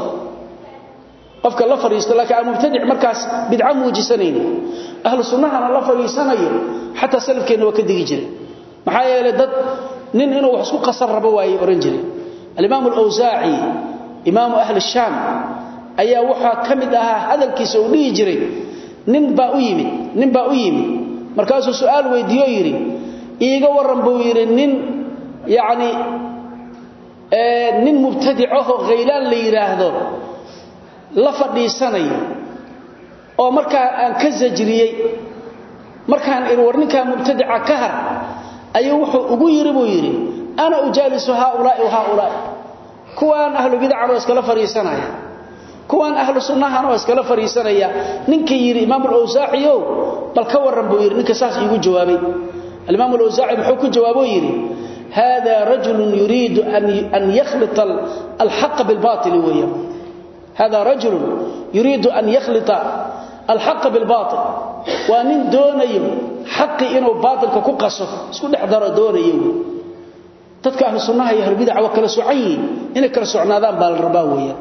qofka la fariisto laakiin mubtadi' markaas bid'a muujisaneen ahlu sunnahana la fariisanayo hatta salafkeena waa ka digi jireen maxaa yeelay dad nin inuu wax isku qasar rabo waayay oran jiray al-imam al-awzaa'i imam ahli sham ayaa waxa kamid ahaa hadalkiisa uu dhigi jiray nin baa u yimid nin baa u yimid markaasuu su'aal weydiiyo yiri iiga waran buu yiri nin yaani ee nin mubtadi'o ghaylan la yiraahdo la fadhiisanayo oo markaa aan ka sajriyay markaan ir warninka mubtadi'a ka har ayuu wuxuu ugu yiri buu yiri ana ujaalisu haulaa'i wa haulaa'i kuwaan ahlu bid'ah oo iskala fariisanaya kuwaan ahlu sunnaha oo iskala fariisanaya ninka yiri imaam al-awzaa'i bal ka waran buu yiri ninka saas igu jawaabay al-imaam al-awzaa'i wuxuu ku jawaabo yiri هذا رجل يريد أن أن يخلط الحق بالباطل ويا هذا رجل يريد أن يخلط الحق بالباطل ومن دونيه حق إنه باطل كقصه اسكو دحدر دونيه dadka ahlu sunnaha iyo bid'a waa kala soocay in kala socnaadaan baa la rabaa weeyaan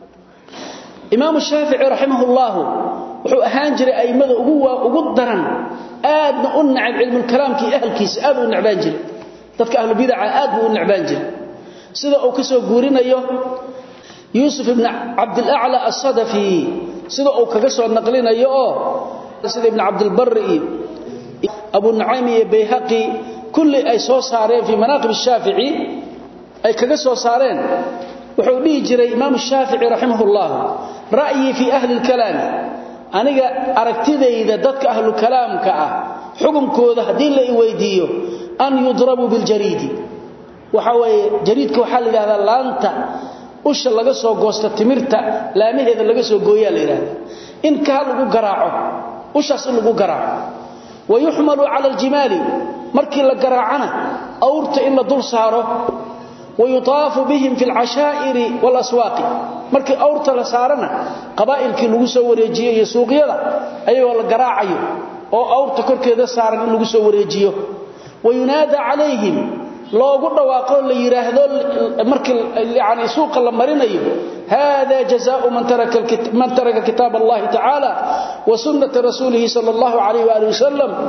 imaam shaafici rahimahullah wuxuu ahaan jiray aymada ugu ugu daran aadna u nacab cilmu kalaamki ahlkiisa aad u nacbaan jiray dadka ahlu bid'a aad buu u nacbaan jiray sida uu ka soo guurinayo yusuf ibn abd al-a'la as-sadafi sida uu kaga soo naqlinayo oo sida ibn abd al-barri abu nu'aym iyo bayhaqi kulli ay soo saareen fi manaqib ash-shafi'i ay kaga soo saareen wuxuu dhigi jiray imaam ash-shafi'i rahimahullah ra'yi fi ahli al-kalam aniga aragtidayda dadka ahlu kalaamka ah xukunkooda hadii la weydiiyo an yudrabu bil jaridi waxa way jaridka waxa la yiraahdaa laanta usha laga soo goosto timirta laamaheeda laga soo gooyaa la yiraahdaa in ka lagu garaaco ushaas lagu garaaco ويحمل على الجمال markii la garaacana awrta in la dul saaro ويطاف بهم في العشائر والاسواق markii awrta la saarana qabaa'ilkii lagu soo wareejiyo iyo suuqyada ayagoo la garaacayo oo awrta korkeeda saaran in lagu soo wareejiyo وينادى عليهم loogu dhawaaqo la yiraahdo markii yaani suuqa la marinayo hada jazaa'u man taraka man taraka kitab Allah ta'ala wa sunnat rasulih sallallahu alayhi wa alihi wasallam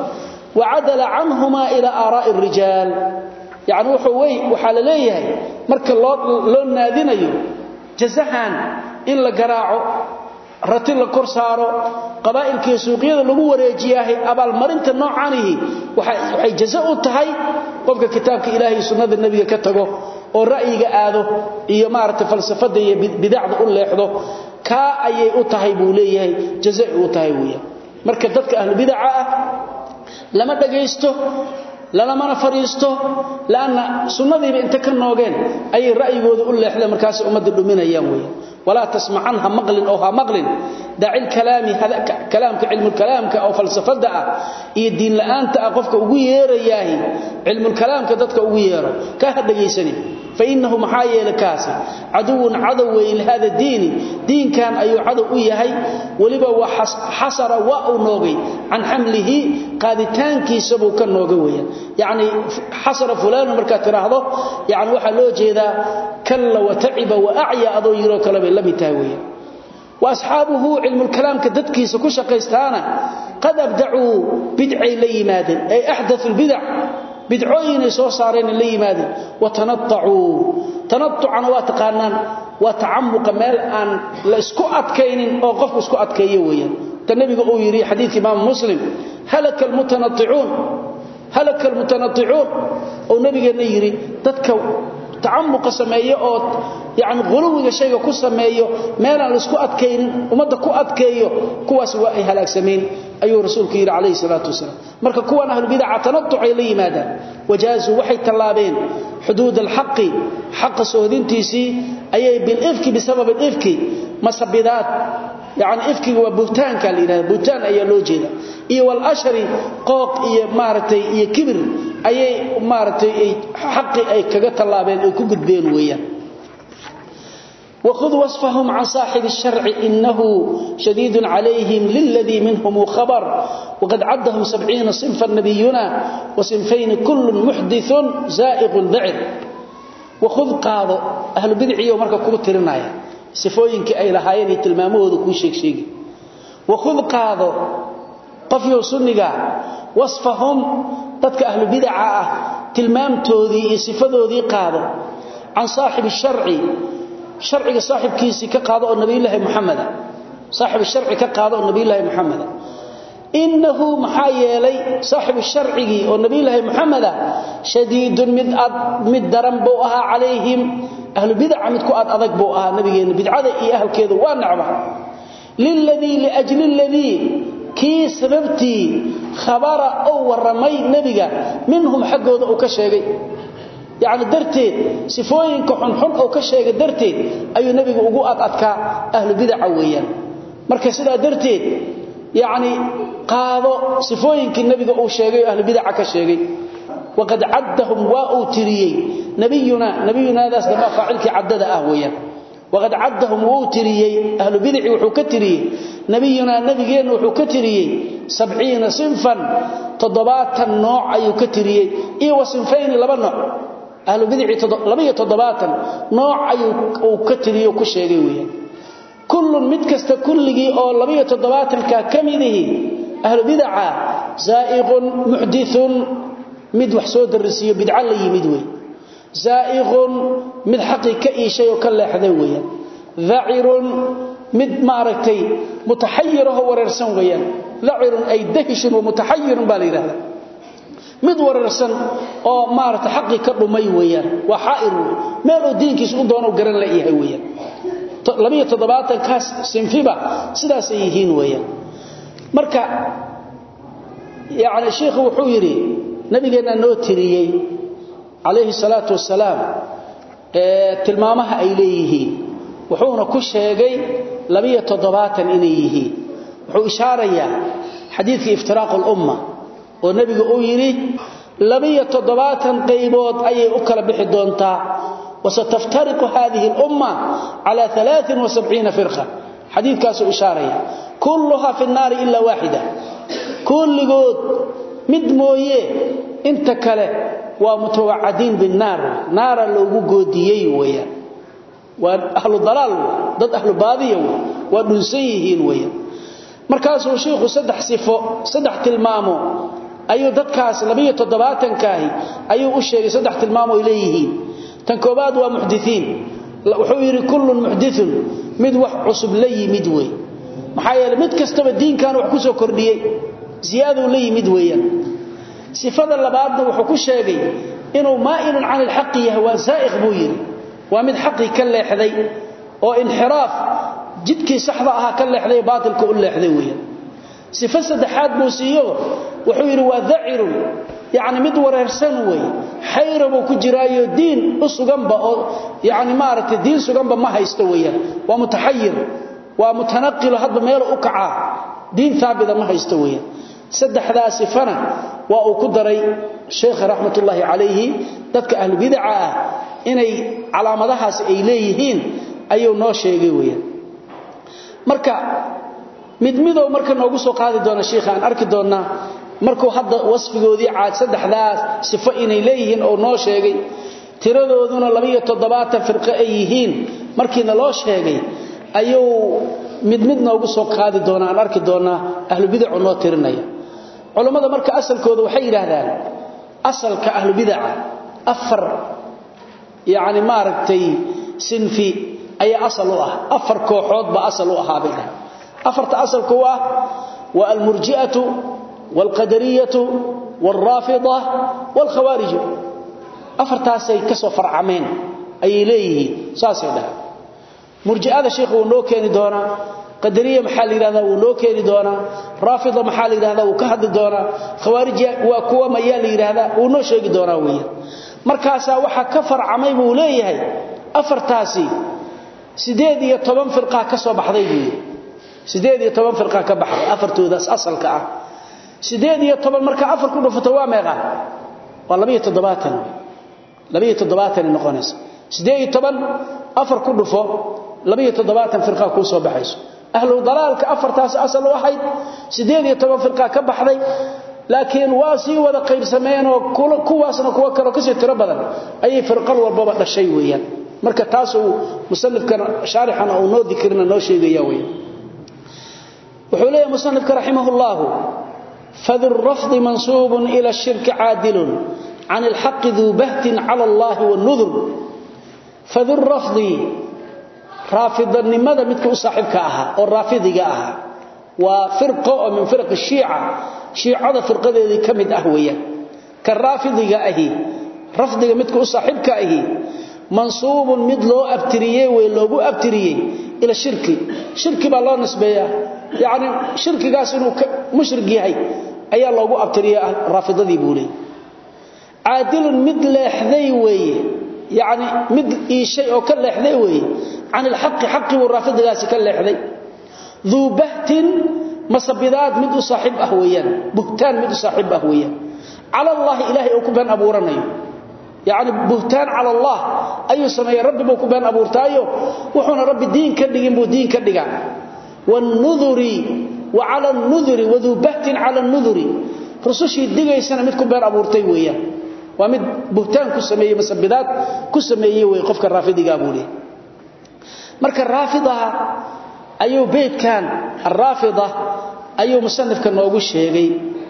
وعدل عنهما إلى آراء الرجال يعني وحوي وحال ليه مرك لو نادينيو جزهان إن لقراعه rati la kor saaro qabaa'ilkii suuqyada lagu wareejiyahay abaal marinta noocaanihi waxay jaza u tahay qofka kitaabka ilaahay sunnada nabiga ka tago oo ra'yiga aado iyo maaragtay falsafada iyo bidacda u leexdo ka ayay u tahay buu leeyahay jaza u tahay weeyaa marka dadka ahlu bid'a ah lama dhageysto lalamana fariisto laana sunnadiiba inta ka noogeen ayay ra'yigooda u leexdeen markaas ummadda dhuminayaan weeyaan ولا تسمع عنها مقل أو ها مقل دع الكلام هذا كلامك علم الكلام أو فلسفة دع إيه الدين لأنت أقفك أقوير إياهي علم الكلام كدتك أقوير كهذا يسني فإنه محايا لكاسي عدو عدو لهذا الدين دين كان أي عدو إياهي ولبا وحصر واو نوغي عن حمله قادتان كي سبو كان نوغويا يعني حصر فلان مركات راهضه يعني وحا لو جيدا كلا وتعب وأعيا أضو يرو كلام لم تاويا واصحابه علم الكلام كددكيس كشقيستانا قد ابدعوا بدعي ليماد اي احدث البدع بدعوين سو صارين ليماد وتنطعوا تنطعا واتقانان وتعمق مال ان لا اسكو ادكينين او قف اسكو ادكيه ويان النبي او يري حديث امام مسلم هلك المتنطعون هلك المتنطعون او نبينا يري ددك تعمق سميه او يعني غلوغا شيغا ku sameeyo meel aan isku adkeenin umada ku adkeeyo kuwaas waa ay halaagsameen ayuu rasuulku yiri kaleey salaatu wasalaam marka kuwan ahlu bid'a tanattu ay la yimaadaan wajaazu waxay talaabeen xuduud alhaq haq soodintiisi ayay bil ifki bisabab al ifki masabidat يعني ifki waa buhtaanka la yiraahdo buhtaan ayaa loo jeeda iyo wal ashri qooq iyo maartay iyo kibir ayay maartay xaqi ay kaga talaabeen ay ku gudbeen weeyaan وخذ وصفهم عن صاحب الشرع إنه شديد عليهم للذي منهم خبر وقد عدهم سبعين صنفا نبينا وصنفين كل محدث زائغ ذعر وخذ قاض أهل بدعي ومركة كبترنايا صفوينك أي لهايين تلماموه ذكو شيك شيك وخذ قاض قفيو سنقا وصفهم تدك أهل بدعة تلمامتوذي صفذوذي قاض عن صاحب الشرع sharciga saaxibkiisi ka qaado oo nabi ilaahay muhammad saaxib sharci ka qaado oo nabi ilaahay muhammad innahu maxaa yeelay saaxib sharcigi oo nabi ilaahay muhammad shadiidun mid ad mid daran buu ahaa calayhim ahlu bid'a mid ku ad adag buu ahaa nabigeena bidcada iyo ahlkeedu waa nacba lilladhi liajli alladhi kii sababtii khabara oo waramay nabiga minhum xaqooda uu ka sheegay يعني درتين صفooyinka xunxun oo ka sheegay darteed ayuu nabiga ugu adadka ahlu bid'a weeyaan marka sida darteed yani qaado صفooyinkii nabiga uu sheegay ahlu bid'a ka sheegay waqad addahum wa utiriyay nabiyuna nabiyuna daas dama faacilki addada ah weeyaan waqad addahum wa utiriyay ahlu bid'i wuxuu ka tiriyay nabiyuna nabigeena wuxuu ka tiriyay 70 sinfan toddobaatan nooc ayuu ka tiriyay iyo wasinfayn laba nooc ahlu bidci labiyo toddobaatan nooc ayuu uu ka tiriyo ku sheegay weeyaan kullun mid kasta kulligi oo labiyo toddobaatan ka kamidihi ahlu bidca zaa'iqun muhdithun mid wax soo darisiyo bidca la yimid weey zaa'iqun mid xaqi ka iishay oo ka leexday weeyaan dha'irun mid maaragtay mutahayyiraho wareersan weeyaan dha'irun ay dahishun wa mutahayyirun baa la yiraahdaa mid wararsan oo maarta xaqi ka dhumay weeyaan waa xaa'ir meel oo diinkiisu u doono garan la yahay weeyaan 27 kaas sinfiba sidaas ay yihiin weeyaan marka yaani sheekhu wuxuu yiri nabigeena noo tiriyay alayhi salatu wasalaam ee tilmaamaha ay leeyihiin wuxuuna ku sheegay 27 inay yihiin wuxuu ishaarayaa xadiidkii iftiraaq al-umma oo nabiga uu yiri labiya toddobaatan qaybood ayay u kala bixi doontaa wasataftariqu hadhihi al-umma ala 73 firqa xadiidkaas uu ishaaraya kulluha fi an-nar illa wahida kulligood mid mooye inta kale waa mutawaadin bin-nar naara loogu goodiyay weeyaan waa ahlu dalal dad ahlu baadiya waa dhunsan yihiin weeyaan markaasuu sheekhu saddex sifo saddex tilmaamo ayuu dadkaas 107 kaahi ayuu u sheegay saddex tilmaam oo leeyihiin tan koobaad waa muhdithiin wuxuu yiri kullu muhdithun mid wax cusub la yimid way maxaa yeelay mid kastaba diinkan wax ku soo kordhiyay ziyaado la yimid weeyaan sifada labaadna wuxuu ku sheegay inuu maa'ilun 'an al-haqq yahwa sa'iq buu yiri waa mid xaqi ka leexday oo inxiraaf jidkii saxda ahaa ka leexday baatilka u leexday weeyaan sifa saddexaad buu siiyo wuxuu yiri waa dha'irun yaani mid wareersan way xayrabu ku jiraayo diin usuganba oo yaani maaragtay diin suganba ma haysto weeyaan waa mutahayyir waa mutanaqil hadba meel u kaca diin thaabida ma haysto weeyaan saddexdaa sifana waa uu ku daray sheekh rahmatullahi alayhi dadka ahlu bid'a ah inay calaamadahaas ay leeyihiin ayuu noo sheegay weeyaan marka mid midow marka noogu soo qaadi doona sheekha aan arki doona markuu hadda wasfigoodii caad saddexdaas sifo inay leeyihiin oo noo sheegay tiradooduna 27 firqo ay yihiin markiina loo sheegay ayuu mid mid noogu soo qaadi doona aan arki doona ahlu bid'ah noo tirinaya culimada marka asalkooda waxay yiraahdaan asalka ahlu bid'ah afar yaani maaragtay sinfi ay asal u ah afar kooxood ba asal u ahaa bay afarta asalku waa wa al-murji'atu wal-qadariyatu wal-rafida wal-khawarij afartaasay ka soo farcameen ay leeyihiin saasay dhahay murji'ada sheekhu uu noo keeni doona qadariya maxaa la yiraahdaa uu noo keeni doona rafida maxaa la yiraahdaa uu ka hadli doona khawarij waa kuwa ma yaa la yiraahdaa uu noo sheegi doona weeyaan markaasa waxa ka farcamay buu leeyahay afartaasi 18 firqa ka soo baxday buu 18 firqa ka baxday afartoodaas asalka ah 18 marka afar ku dhufato waa meeqa waa 27 27 noqonaysa 18 afar ku dhufo 27 firqa ku soo baxayso ahlu dalaalka afartaas asal u ahayd 18 firqa ka baxday laakiin waa si wada qaybsameen oo kuwaasna kuwa kale ka sii tiro badan ayay firqal walbaba dhashay weeyaan marka taas uu musannifkan sharixan oo noo dikrina noo sheegaya weey wuxuu leeyahay musannifka rahimahullahu fadhu ar-rafd mansub ila ash-shirk 'adil 'an al-haqq dhu baht 'ala Allah wa an-nudhr fadhu ar-rafd rafidanimada midka u saaxibka aha oo rafidiga aha waa firqa oo min firq ash-shi'a shiicada firqadeedii kamid ah weeyaan ka rafidiga ahi rafdiga midka u saaxibka ahi منصوب mid loo abtiriyay way loogu abtiriyay ila shirki shirki baa loo nisbeeyaa yaani shirkigaas inuu mushrik yahay ayaa loogu abtiriyay raafidadii buulay aadil mid leexday weeye yaani mid iishay oo ka leexday weeye aan alxaq xaqi wa raafidigaasi ka leexday dhu bahtin masabidaad mid u saaxib ah weeyaan buhtaan mid u saaxib ah weeyaan ala allah ilaahi oo ku ban abuuranayo يعني بهتان على الله أي سمي ربي بو كبان أبو ارتايو وحونا ربي دين كدقين بو دين كدقان والنذر وعلى النذر وذو بهت على النذر رسوشي الدقاء سنة مد كبان أبو ارتاي ويا ومد بهتان كسمي مسبدات كسمي ويقفك الرافضي قابولي مركا الرافضة أيو بيت كان الرافضة أيو مصنف كان نوغو الشيغي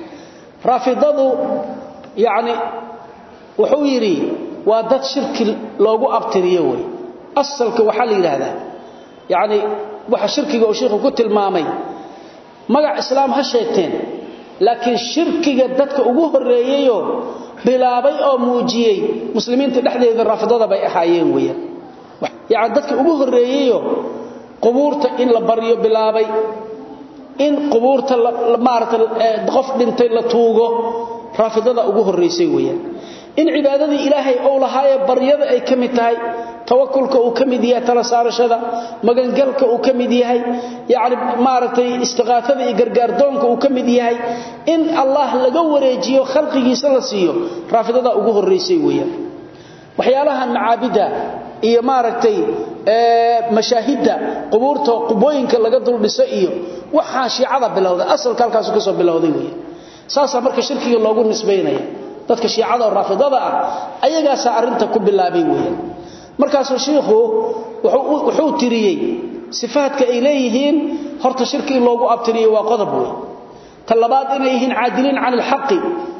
رافضة يعني wuxuu yiri waa dad shirki loogu abtiriyo way asalka waxa la yiraahdaa yaani waxa shirkiga oo sheekhu ku tilmaamay magac islaam ha sheegteen laakiin shirkiga dadka ugu horeeyayo bilaabay oo muujiyay muslimiinta dhexdeeda rafidada bay ahaayeen weeyaan yaani dadka ugu horeeyayo qubuurta in la bariyo bilaabay in qubuurta maarata qof dhintay la tuugo rafidada ugu horeysay weeyaan in cibaadadii ilaahay oo lahaaye baryada ay kamid tahay tawakkulka uu kamid yahay tala saarashada magangalka uu kamid yahay yaani maaragtay istiqaafada iyo gargaardoonka uu kamid yahay in Allah laga wareejiyo khalqigiisa la siiyo raafidada ugu horeysay weeyaan waxyaalahan macaabida iyo maaragtay ee mashaahida qubuurta qubooyinka laga dul dhiso iyo waxa shiicada bilowday asalka halkaas ka soo bilowday weeyaan saasa marka shirkiga loogu nisbeynaya dadka shiicada oo raafidada ah ayagaas arinta ku bilaabay weeyaan markaas sheekhu wuxuu wuxuu tiriyay sifaadka ay leeyihiin horta shirki loogu abtiriyay waa qodob weey talabaad inay yihiin caadiliin aan alxaqi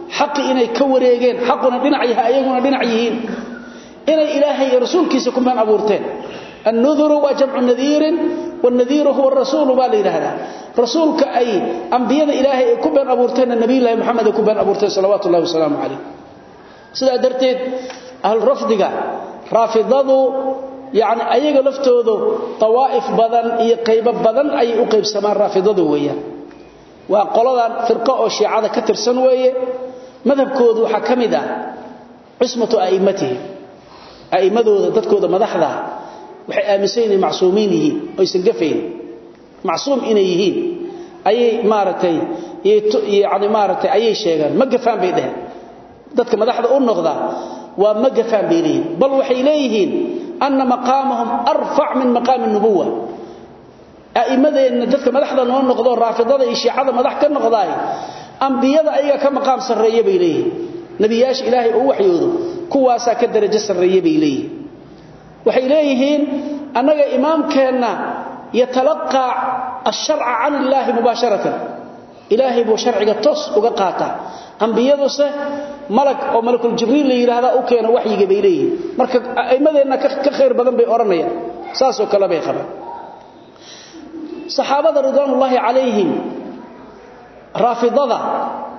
xaqi inay ka wareegeen xaquna dhinac yahay ayaguna dhinac yihiin inay ilaahay iyo rasuulkiisa ku been abuurteen النذر وجمع نذير والنذير هو الرسول بالله هذا رسولك أي أنبياء إلهي كبن أبورتين النبي الله محمد كبن أبورتين صلوات الله وسلامه عليه سيدا درتين أهل رفضك رافضضوا يعني أيها لفتوذوا طوائف بدن إيه قيب بدن أي أقيب سمان رافضضوا ويا وقالوا فرقاء الشيعة كتر سنوية مذهب كودوا حكمدا عصمة أئمتهم أئمدوا ذاتكودا مدحدا waxay aaminsan yihiin macsuumiin yihiin oo aysan gafayn macsuum inay yihiin ayay maaragtay yani maaragtay ayay sheegaan ma gafaan bay dheheen dadka madaxda u noqda waa ma gafaan bay leeyihiin bal waxay leeyihiin anna maqaamahum arfac min maqaami nubuwa a'immadeenna dadka madaxda noo noqdo raafidada iyo shiicada madax ka noqdaay ambiyada ayaga ka maqaam sarreeya bay leeyihiin nebiyaasha ilaahay uu waxyoodo kuwaasaa ka darajo sarreeya bay leeyihiin waxay leeyihiin annaga imaamkeenna yatalaqaa asharca can illaahi mubaasharatan ilaahay buu sharciga toos uga qaataa ambiyaduse malag oo malakul jibriil la yidhaahdaa u keena waxyiga bay leeyihiin marka a'immadeenna ka khayr badan bay odhanayaan saasoo kale bay qabaan saxaabada ridwaanullaahi calayhim raafidada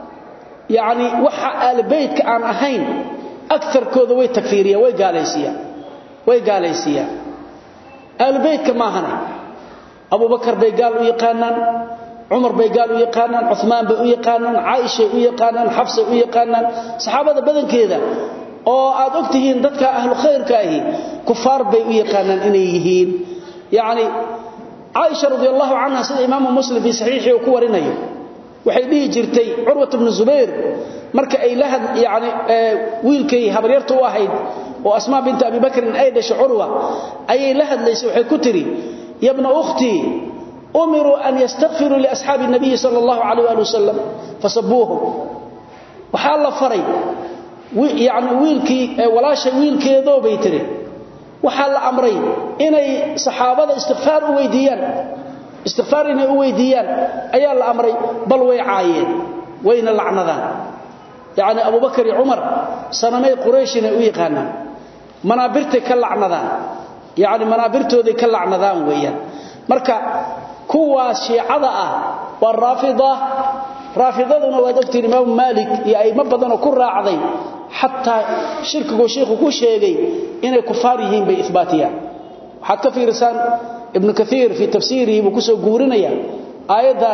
yacni waxa aalbaytka aan ahayn agarkooda way takfiiriyaan way gaalaysiiyaan way gaalaysiiyaan aalbaytka maahane abubakar bay gaal u yaqaanaan cumar bay gaal u yaqaanaan cumaan bay u yaqaanaan caaishay u yaqaanaan xabsay u yaqaanaan saxaabada badankeeda oo aad og tihiin dadka ahlu khayrka ahi kufaar bay u yaqaanaan inay yihiin yacni caaisha radiallahu canha sida imaamu muslim fii saxiixii uu ku warinayo waxay dhihi jirtay curwat bnu zubayr marka ay la yani wiilkay habaryarta u ahayd oo asmaa binta abi bakrin ay dhashay curwa ayay la hadlaysay waxay ku tiri yabna ukhtii umiruu an yastakfiruu liasxaabi nabiyi sala allahu calayh ali wasalam fasabuuhum waxaa la faray yani wiilkii walaashay wiilkeedoo bay tiri waxaa la amray inay saxaabada istikfaar u weydiiyaan istikfaar inay u weydiiyaan ayaa la amray bal way caayeen wayna lacnadaan yacni abubakar iyo cumar sanamay quraysh inay u yaqaanaan manaabirtay ka lacnadaan yacni manaabirtooday ka lacnadaan weeyaan marka kuwaas shiicada ah waa raafida raafidaduna waad ogtiin imaamu maalik iyo aimo badanoo ku raacday xataa shirkiguu shiikhu ku sheegay inay kufaar yihiin bay ibaatiyaan waxaad ka fiirisaan ibnu kaiir fii tafsiirihi buu kusoo guurinaya aayaddan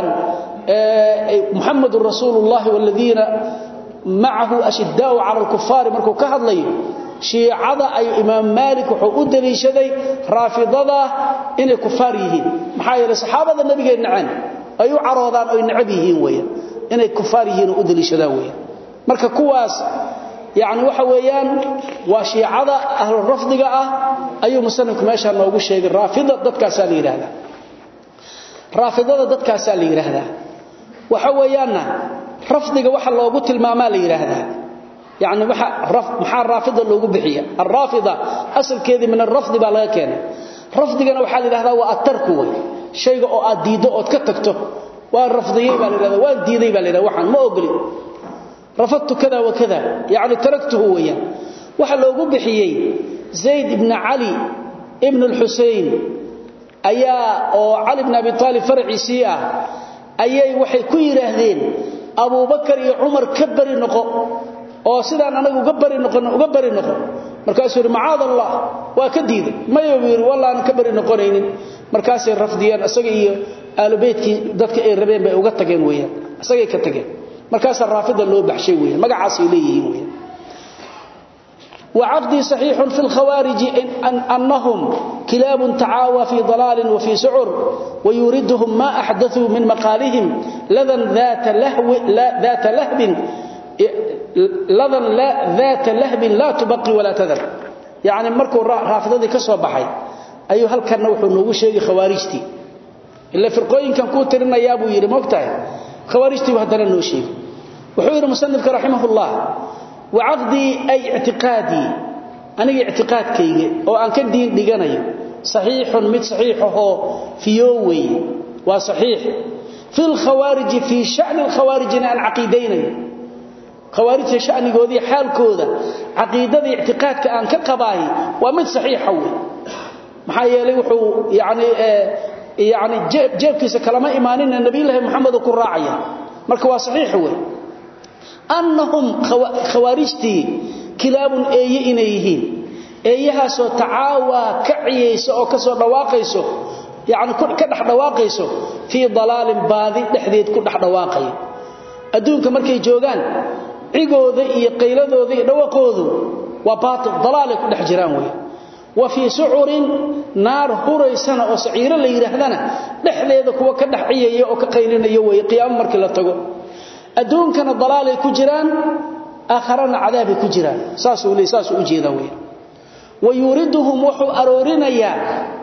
muxamedun rasuulu llahi waladiina macahu ashidaau cala alkufaari markuu ka hadlayo shiicada ayuu imaam maalik wuxuu u daliishaday raafidada inay kufaar yihiin maxaa yeelay saxaabada nabigay naceen ay u caroodaan oy necab yihiin weeyaan inay kufaar yihiin oo u daliishadaan weeyaan marka kuwaas yani waxa weeyaan waa shiicada ahlu rafdiga ah ayuu musanifku meeshaa noogu sheegay raafida dadkaasaa la yidhaahdaa raafidada dadkaasaa la yidhaahdaa waxa weeyaanna rafdiga waxa loogu tilmaamaa la yidhaahdaa yani maxaa raafida loogu bixiya alraafida asalkeedii min arafdi baa laga keenay rafdigana waxaa la yidhahdaa waa atarku wey shayga oo aad diiddo ood ka tagto waan rafdiyey baa la yidhahda waan diiday baa la yidhahda waxaan ma ogoli rafadtu kada wa kada yacni taraktuhu weeyaan waxa loogu bixiyey zayd ibna cali ibn alxusein ayaa oo cali bn abi aalib faraciisii ah ayay waxay ku yidhaahdeen abubakar iyo cumar ka bari noqo oo sidaan anagu uga bari noqon uga bari noqo markaasuu yidhi macaad allah waa ka diiday mayo buu yidhi wallaanan ka bari noqonaynin markaasay rafdiyeen isaga iyo aalubeytkii dadka ay rabeen bay uga tageen weeyaan isagay ka tageen markaasaa raafida loo baxshay weeyaan magacaasay leeyihiin weeyaan وعقدي صحيح في الخوارج إن أنهم كلاب تعاوى في ضلال وفي سعر ويوردهم ما أحدثوا من مقالهم لذا ذات لهو لا ذات لهب لذا لا ذات لهب لا تبقي ولا تذر يعني مركو رافضتي كسو بحي ايو halkan wuxuu noogu sheegay khawaarijti illa firqooyin kan ku tirinayaa buu yiri moogtahay khawaarijti waa hadana noo sheegay wuxuu yiri musannifka rahimahullah وعقدي أي اعتقادي أنا اعتقادكي وأن كدين ديغانيو صحيح مد صحيحه في يووي وصحيح في الخوارج في شأن الخوارج أن عقيدين khawaarijta shanigoodii xaalkooda caqiidada i'tiqaadka aan ka qabaahi waa mid saxiixa wey maxaa yeelay wuxuu yani yani jeebkiisa kalama imaanina nabiyullaahi maxamed ku raacaya marka waa saxiix wey annahum khawaarijtii kilaabun eeye inay yihiin eeyahaasoo tacaawaa ka ciyaysa oo ka soo dhawaaqayso yani ka dhex dhawaaqayso fii dalaalin baadi dhexdeed ku dhex dhawaaqaya adduunka markay joogaan cigooda iyo qayladooda iyo dhawaqoodu waa baatil dalaalay ku dhex jiraan wey wa fii sucurin naar huraysana oo saciiro la yidhaahdana dhexdeeda kuwa ka dhex ciyaya oo ka qaylinaya wey qiyaamo markii la tago adduunkana dalaalay ku jiraan aakharana cadaabay ku jiraan saasuu le saasuu u jeedaa wey wa yuriduhum wuxuu aroorinayaa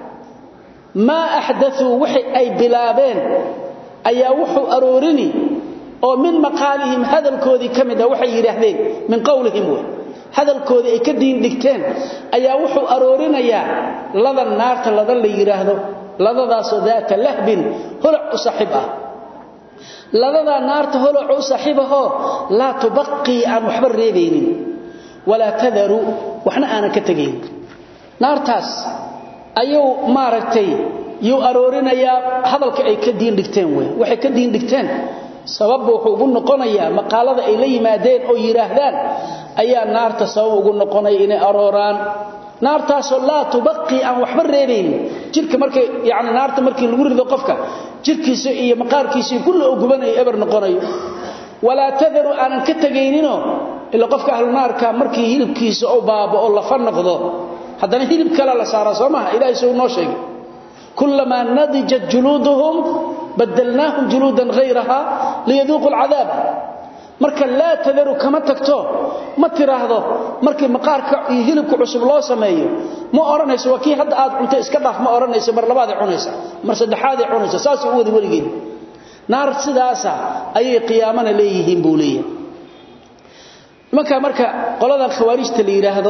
maa axdauu wixii ay bilaabeen ayaa wuxuu aroorini oo min maqaalihim hadalkoodii ka mid ah waxay yidhaahdeen min qowlihim wey hadalkoodii ay ka diin dhigteen ayaa wuxuu aroorinayaa ladan naarta ladan la yidhaahdo ladadaasoo daata lahbin holac u saaxiib ah ladadaa naarta holac u saaxiibahoo laa tubaqii aan waxba reebaynin walaa tadaru waxna aanan ka tegayn naartaas ayuu maaragtay yuu aroorinayaa hadalka ay ka diin dhigteen wey waxay ka diin dhigteen sababba wuxuu ugu noqonayaa maqaalada ay la yimaadeen oo yidhaahdaan ayaa naarta sabab ugu noqonaya inay arooraan naartaasoo laa tubaqii aan waxba reebaynin jirka markay yani naarta markii lagu rido qofka jirkiisa iyo maqaarkiisa kulla oo gubanayo eber noqonayo walaa tadaru aanan ka tegayninoo ila qofka ahlunaarka markii hilibkiisa oo baaba oo lafa noqdo haddana hilib kale la saaraa soo maha ilahay suu noo sheegay kulamaa nadijat juluuduhum badalnaahum juluudan hayraha liyaduuqu alcadaab marka laa tadaru kama tagto ma tiraahdo markii maqaarka iyo hilibka cusub loo sameeyo ma odhanayso waa kii hadda aad cunto iska dhaaf ma odhanayso mar labaaday cunaysa mar saddexaaday cunaysa saasay u wada weligeed naar sidaasa ayay qiyaamana leeyihiin buu leeyahay nimanka marka qoladan khawaarijta la yidhaahdo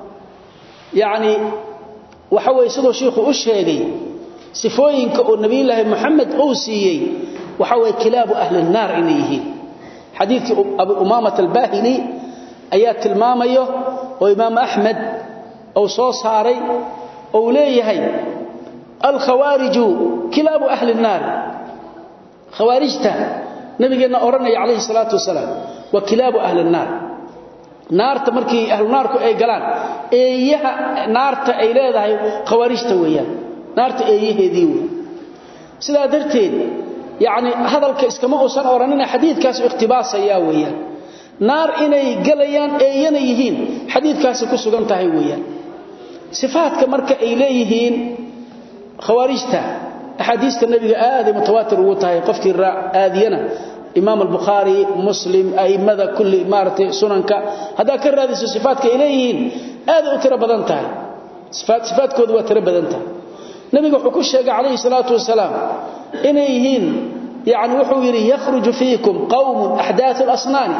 yacni waxa weye siduu shiikhu u sheegay sifooyinka oo nebiyulaahi moxamed uu siiyey waxa weye kilaabu ahli nnaar inay yihiin xadiidkii abu umaamat albaahili ayaa tilmaamayo oo imaamu axmed uu soo saaray ou leeyahay alkhawaariju kilaabu ahli nnaari khawaarijta nabigeenna odhanaya calayhi salaatu wasalaam waa kilaabu ahli nnaar naarta markii ahlunaarku ay galaan eeyaha naarta ay leedahay khawaarijta weeyaan naarta eeyaheedii wey sidaa darteed yacni hadalka iskama uusan odhanina xadiidkaasu ikhtibaasaya weeyaan naar inay galayaan eeyana yihiin xadiidkaasi ku sugan tahay weeyaan sifaadka marka ay leeyihiin khawaarijta axaadiista nebiga aaday mutawaatir ugu tahay qofkii aadiyana imaam albukhaari muslim a'immada kulli maaragtay sunanka haddaad ka raadiso sifaadka ay leeyihiin aaday u tiro badan tahay sifaadkoodu waa tiro badan tahay nebiga wuxuu ku sheegay calayhi salaatu wasalaam inay yihiin yani wuxuu yidhi yakhruju fiikum qawmun axdaatu lasnaani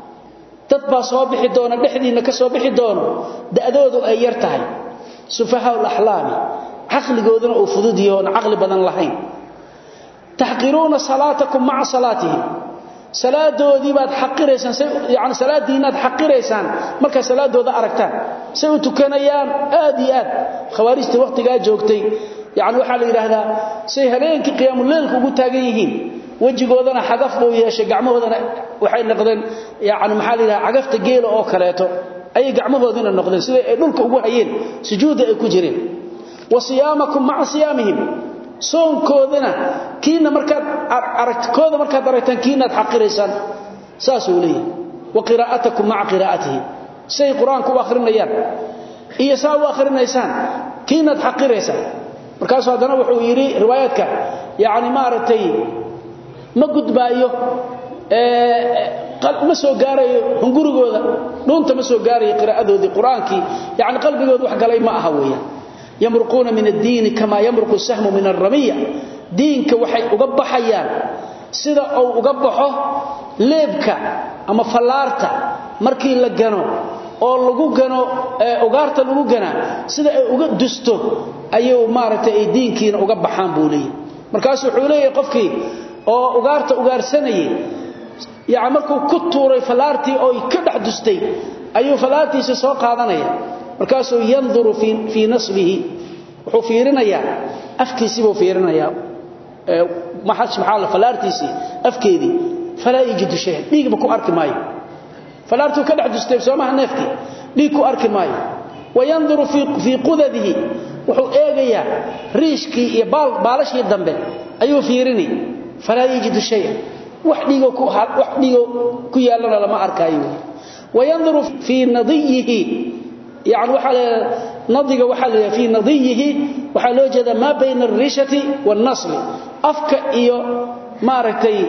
dad baa soo bixi doona dhexdiinna ka soo bixi doono da'doodu ay yar tahay sufahaau laxlaami caqligooduna uu fudud yaho oon caqli badan lahayn taxqiruuna salaatakum maca salaatihim salaadoodii baad xaqiraysaan yani salaadiinnaad xaqiraysaan markaad salaadooda aragtaan say u tukanayaan aad iyo aad khawaarijta wakhtigaa joogtay yani waxaa la yidhaahdaa say habeenkii qiyaamuleylka ugu taagan yihiin wejigoodana xagaf buu yeeshay gacmahoodana waxay noqdeen yani maxaa la yidhaha cagafta geela oo kaleeto ayay gacmahoodiina noqdeen siday ay dhulka ugu hayeen sujuudda ay ku jireen wa siyaamakum maca siyaamihim soonkoodana kiina markaad aragtikooda markaad aragtaan kiinaad xaqiraysaan saasuu leeyahay wa qiraa'atakum maca qiraa'atihim say qur-aanku u akhrinayaan iyo saa u akhrinaysaan kiinaad xaqiraysaan markaasuu haddana wuxuu yidhi riwaayaadka yacni maaragtay ma gudbaayo ma soo gaarayo hungurigooda dhuunta ma soo gaarayo qiraa'adoodii qur-aankii yacni qalbigooda wax galay ma aha weeyaan yamruquuna min addiini kamaa yamruqu sahmu min alramiya diinka waxay uga baxayaan sida uu uga baxo leebka ama fallaarta markii la gano oo lagu gano ugaarta lagu ganaa sida ay uga dusto ayuu maaragtay ay diinkiina uga baxaan buu leeyahy markaasuu wuxuu leeyahay qofkii oo ugaarta ugaarsanayay yaani markuu ku tuuray falaartii oo ka dhex dustay ayuu falaartiisa soo qaadanaya markaasuu yanduru fi fi nasbihi wuxuu fiirinayaa afkiisii buu fiirinayaa ee maxad subxaana falaartiisii afkeedii falaa yajidu shay dhiigba ku arki maayo falaartuu ka dhex dustay soomaha neefkii dhiig ku arki maayo wayanduru fi fi qudadihi wuxuu eegayaa riishkii iyo baal baalashii dambe ayuu fiirini falaa yajidu shay wax dhiigo ku wax dhiigo ku yaalana lama arkaayo wayanduru fi nadiyihi يعني وحال نضيق وحال في نضيه وحال وجد ما بين الريشة والنصل أفك إيو ماركتي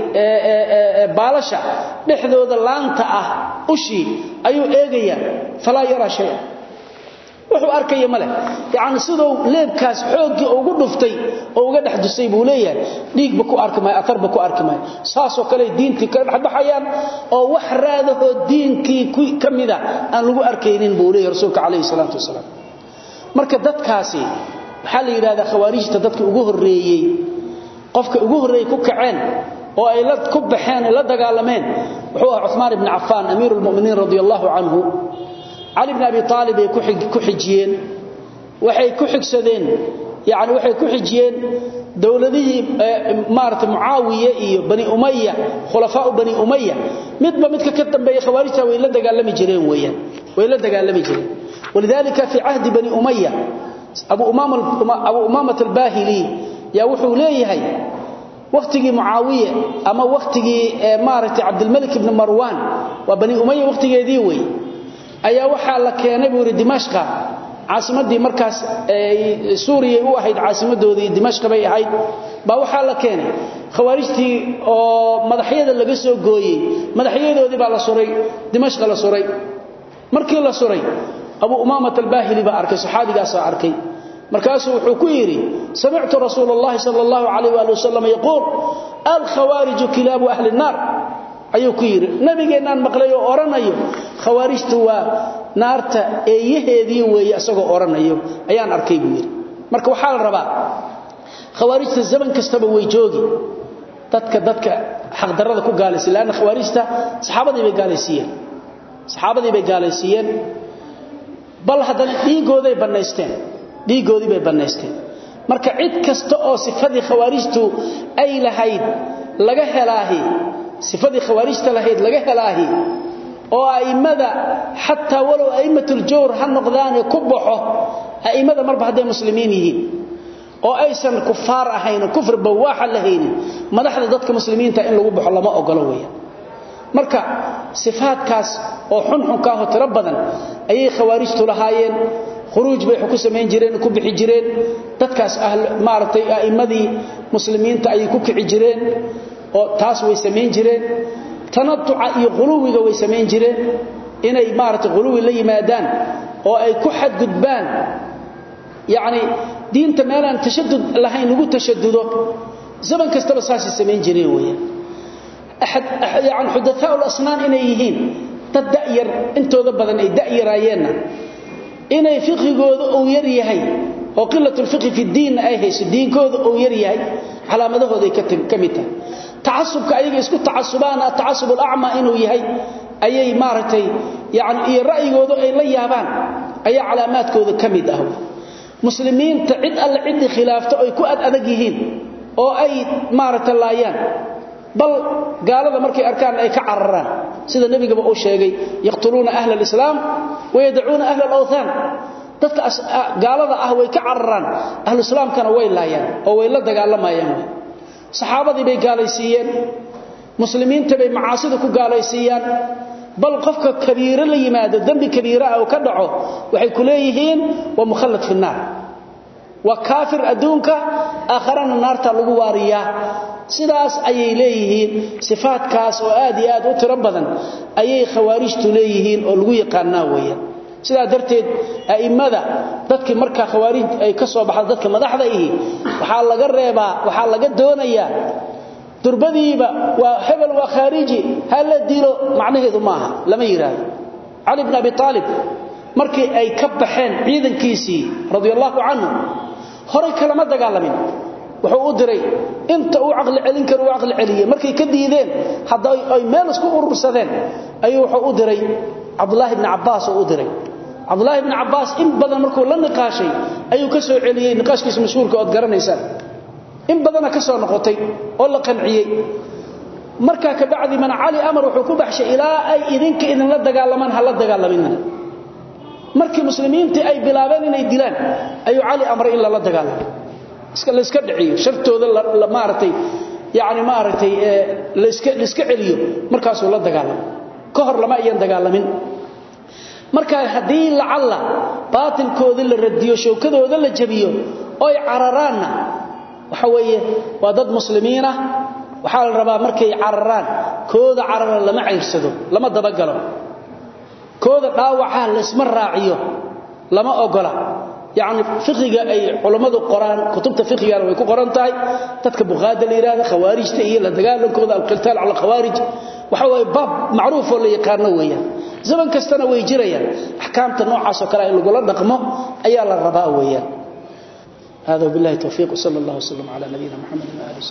بالشا بحذوذ اللانتا أشي أيو إيغيا فلا يرى شيئا wuxuu arkay male yaani sidoo leebkaas xoogii ugu dhuftay oo uga dhaxdusay buu leeyahay dhiigba ku arkmay atarba ku arkmay saasoo kale diintii ka dhaxbaxayaan oo wax raadaho diinkii ku kamida aan lagu arkaynin buu leeyahay rasuulka kaleey salaatu wasalaam marka dadkaasi waxa la yiraahdaa khawaarijta dadka ugu horeeyay qofka ugu horeeyay ku kaceen oo ay la ku baxeen la dagaalameen wuxuu ahaa Uthman ibn Affan amirul mu'minin radiyallahu anhu علي بن ابي طالب ku xijiyeen waxay ku xigsadeen yaani waxay ku xijiyeen dawladihii maarta muawiya iyo bani umayya khulafaa bani umayya midba midka ka dambeeyay khawaarijta way la dagaalami jireen weeyaan way la dagaalami jireen walidalika fi ahd bani umayya abu umama abu umama al-bahili ya wuxuu leeyahay waqtigii muawiya ama waqtigii maarta abdul malik ibn marwan wa bani umayya waqtigeedii weey ayaa waxaa la keenay buu Dimashqa caasimadii markaas ee Suuriya u ahayd caasimadoodii Dimashq bay ahayd ba waxaa la keenay khawaarijtii oo madaxyada laga soo gooyay madaxyadoodii baa la suray Dimashq la suray markii la suray Abu Umama al-Bahili ba arkay saxaabigaas arkay markaasuu wuxuu ku yiri sami'tu rasuulullaahi sallallahu alayhi wa sallam yaqul al-khawarij kilab ahli an-nar ayuu ku yiri nabigeenan maqlay oo oranayo khawaarijtu waa naarta eeyaheedii weeye asagoo oranayo ayaan arkay buu yiri marka waxa la rabaa khawaarijta zaman kastaba way joogi dadka dadka xaq darada ku gaalaysi laana khawaarijta saxaabadii bay gaalaysiiyeen saxaabadii bay gaalaysiiyeen bal haddana dhiigooday banaysteen dhiigoodii bay banaysteen marka cid kasta oo sifadii khawaarijtu ay lahayd laga helaahi sifadii khawaarijta lahayd laga helaahi oo aimada hatta walow aimatul jawr han noqdaan ku baxo aimada marba haday muslimiin yihiin oo aysan kufaar ahayn kufr bawaaxa lahayn madaxda dadka muslimiinta in lagu baxo lama ogolo weeyaan marka sifaadkaas oo xun xun ka hotira badan ayay khawaarijtu lahaayeen khuruuj bay ku sameyn jireen ku bixi jireen dadkaas ahl maartay aimadii muslimiinta ay ku kici jireen oo taas way sameyn jireen tanatuca iyo quluwiga way sameyn jireen inay maartay quluwi la yimaadaan oo ay ku xadgudbaan yaani diinta meelan tashaddud lahayn ugu tashaddudo zaman kastaba saasi sameyn jireen weeyaan ahad yaani hudathaa al-asnaan inay yihiin dad da'yar intooda badan ay da'yaraayeenna inay fiqhigooda uu yar yahay oo qillatul fiqh fi diin ay hayso diinkooda uu yar yahay calaamadahooda ay ka kamid tahay تعصبك ayaga isku tacasubaan taasub al-a'ma inuu yahay ayay maartay yaani iyo ra'yigooda ay la yaabaan ayaa calaamaadkooda kamid ah muslimiinta cid alla cid khilaafto ay ku ad adag yihiin oo ay maartay laayaan bal gaalada markay arkaan ay ka cararaan sida nabigaba uu sheegay yaqtuluna ahla al-islam wa yad'una ahla al-awthan dadka gaalada ah way ka cararaan ahlu islaamkana way laayaan oo way la dagaalamayaan saxaabadii bay gaalaysiiyeen muslimiinta bay macaasida ku gaalaysiiyaan bal qofka kabiira la yimaado dambi kabiira ah oo ka dhaco waxay ku leeyihiin wa mukhallad fi naar wa kaafir adduunka aakharana naarta lagu waariyaa sidaas ayay leeyihiin sifaadkaas oo aad iyo aad u tiro badan ayay khawaarijtu leeyihiin oo lagu yaqaanaa weeyaan sidaa darteed aimada dadkii marka khawaarij ay ka soo baxdo dadka madaxda ihi waxa laga reebaa waxa laga doonayaa durbadiiba waa hebel waa khariji hal dilo macnaheedu maaha lama yiraahdo ali ibn abi talib markii ay ka baxeen ciidankiisii radiyallahu anhu hore kalama dagaalamin wuxuu u diray inta uu aqli celin karo uu aqli celiyay markay ka diideen hadda ay meel isku urursadeen ayuu wuxuu u diray Abdullah ibn Abbas oo u diray Abdullah ibn Abbas in badan markuu la niqaashay ayuu ka soo celiyay niqaashkiisa mashhuurka oo garanaysaan in badan ka soo noqotay oo la qanciyay marka ka bacdi man Ali amar wuxuu ku baxshay ilaa ay idinka idin la dagaalamaan hal la dagaalamin markii muslimiintii ay bilaabeen inay dilaan ayuu Ali amray in la dagaalamo iska la iska dhiciyo shartooda la maartay yaani maartay la iska la iska celiyo markaas uu la dagaalamo ka hor lama ayaan dagaalamin marka hadii lacalla baatilkooda la radiyo showkadooda la jabiyo oo ay cararaanna waxa weeye waa dad muslimiin ah waxa la rabaa markay cararaan kooda carara lama ceyrsado lama dabagalo kooda dhaawaca la isma raaciyo lama ogola يعني فقهيga ay culimadu qoraan kutubta fiqhiga way ku qoran tahay dadka buqaada la yiraahdo khawaarijta iyo la dagaalankooda al-qitaal ala khawarij waxa way bab macruuf oo la yaqaan weeyaan zaman kastana way jirayaan ahkaamta noocaas oo kale in lagu la dhaqmo ayaa la rabaa weeyaan هذا بالله توفيق صلى الله وسلم على نبينا محمد وعلى اله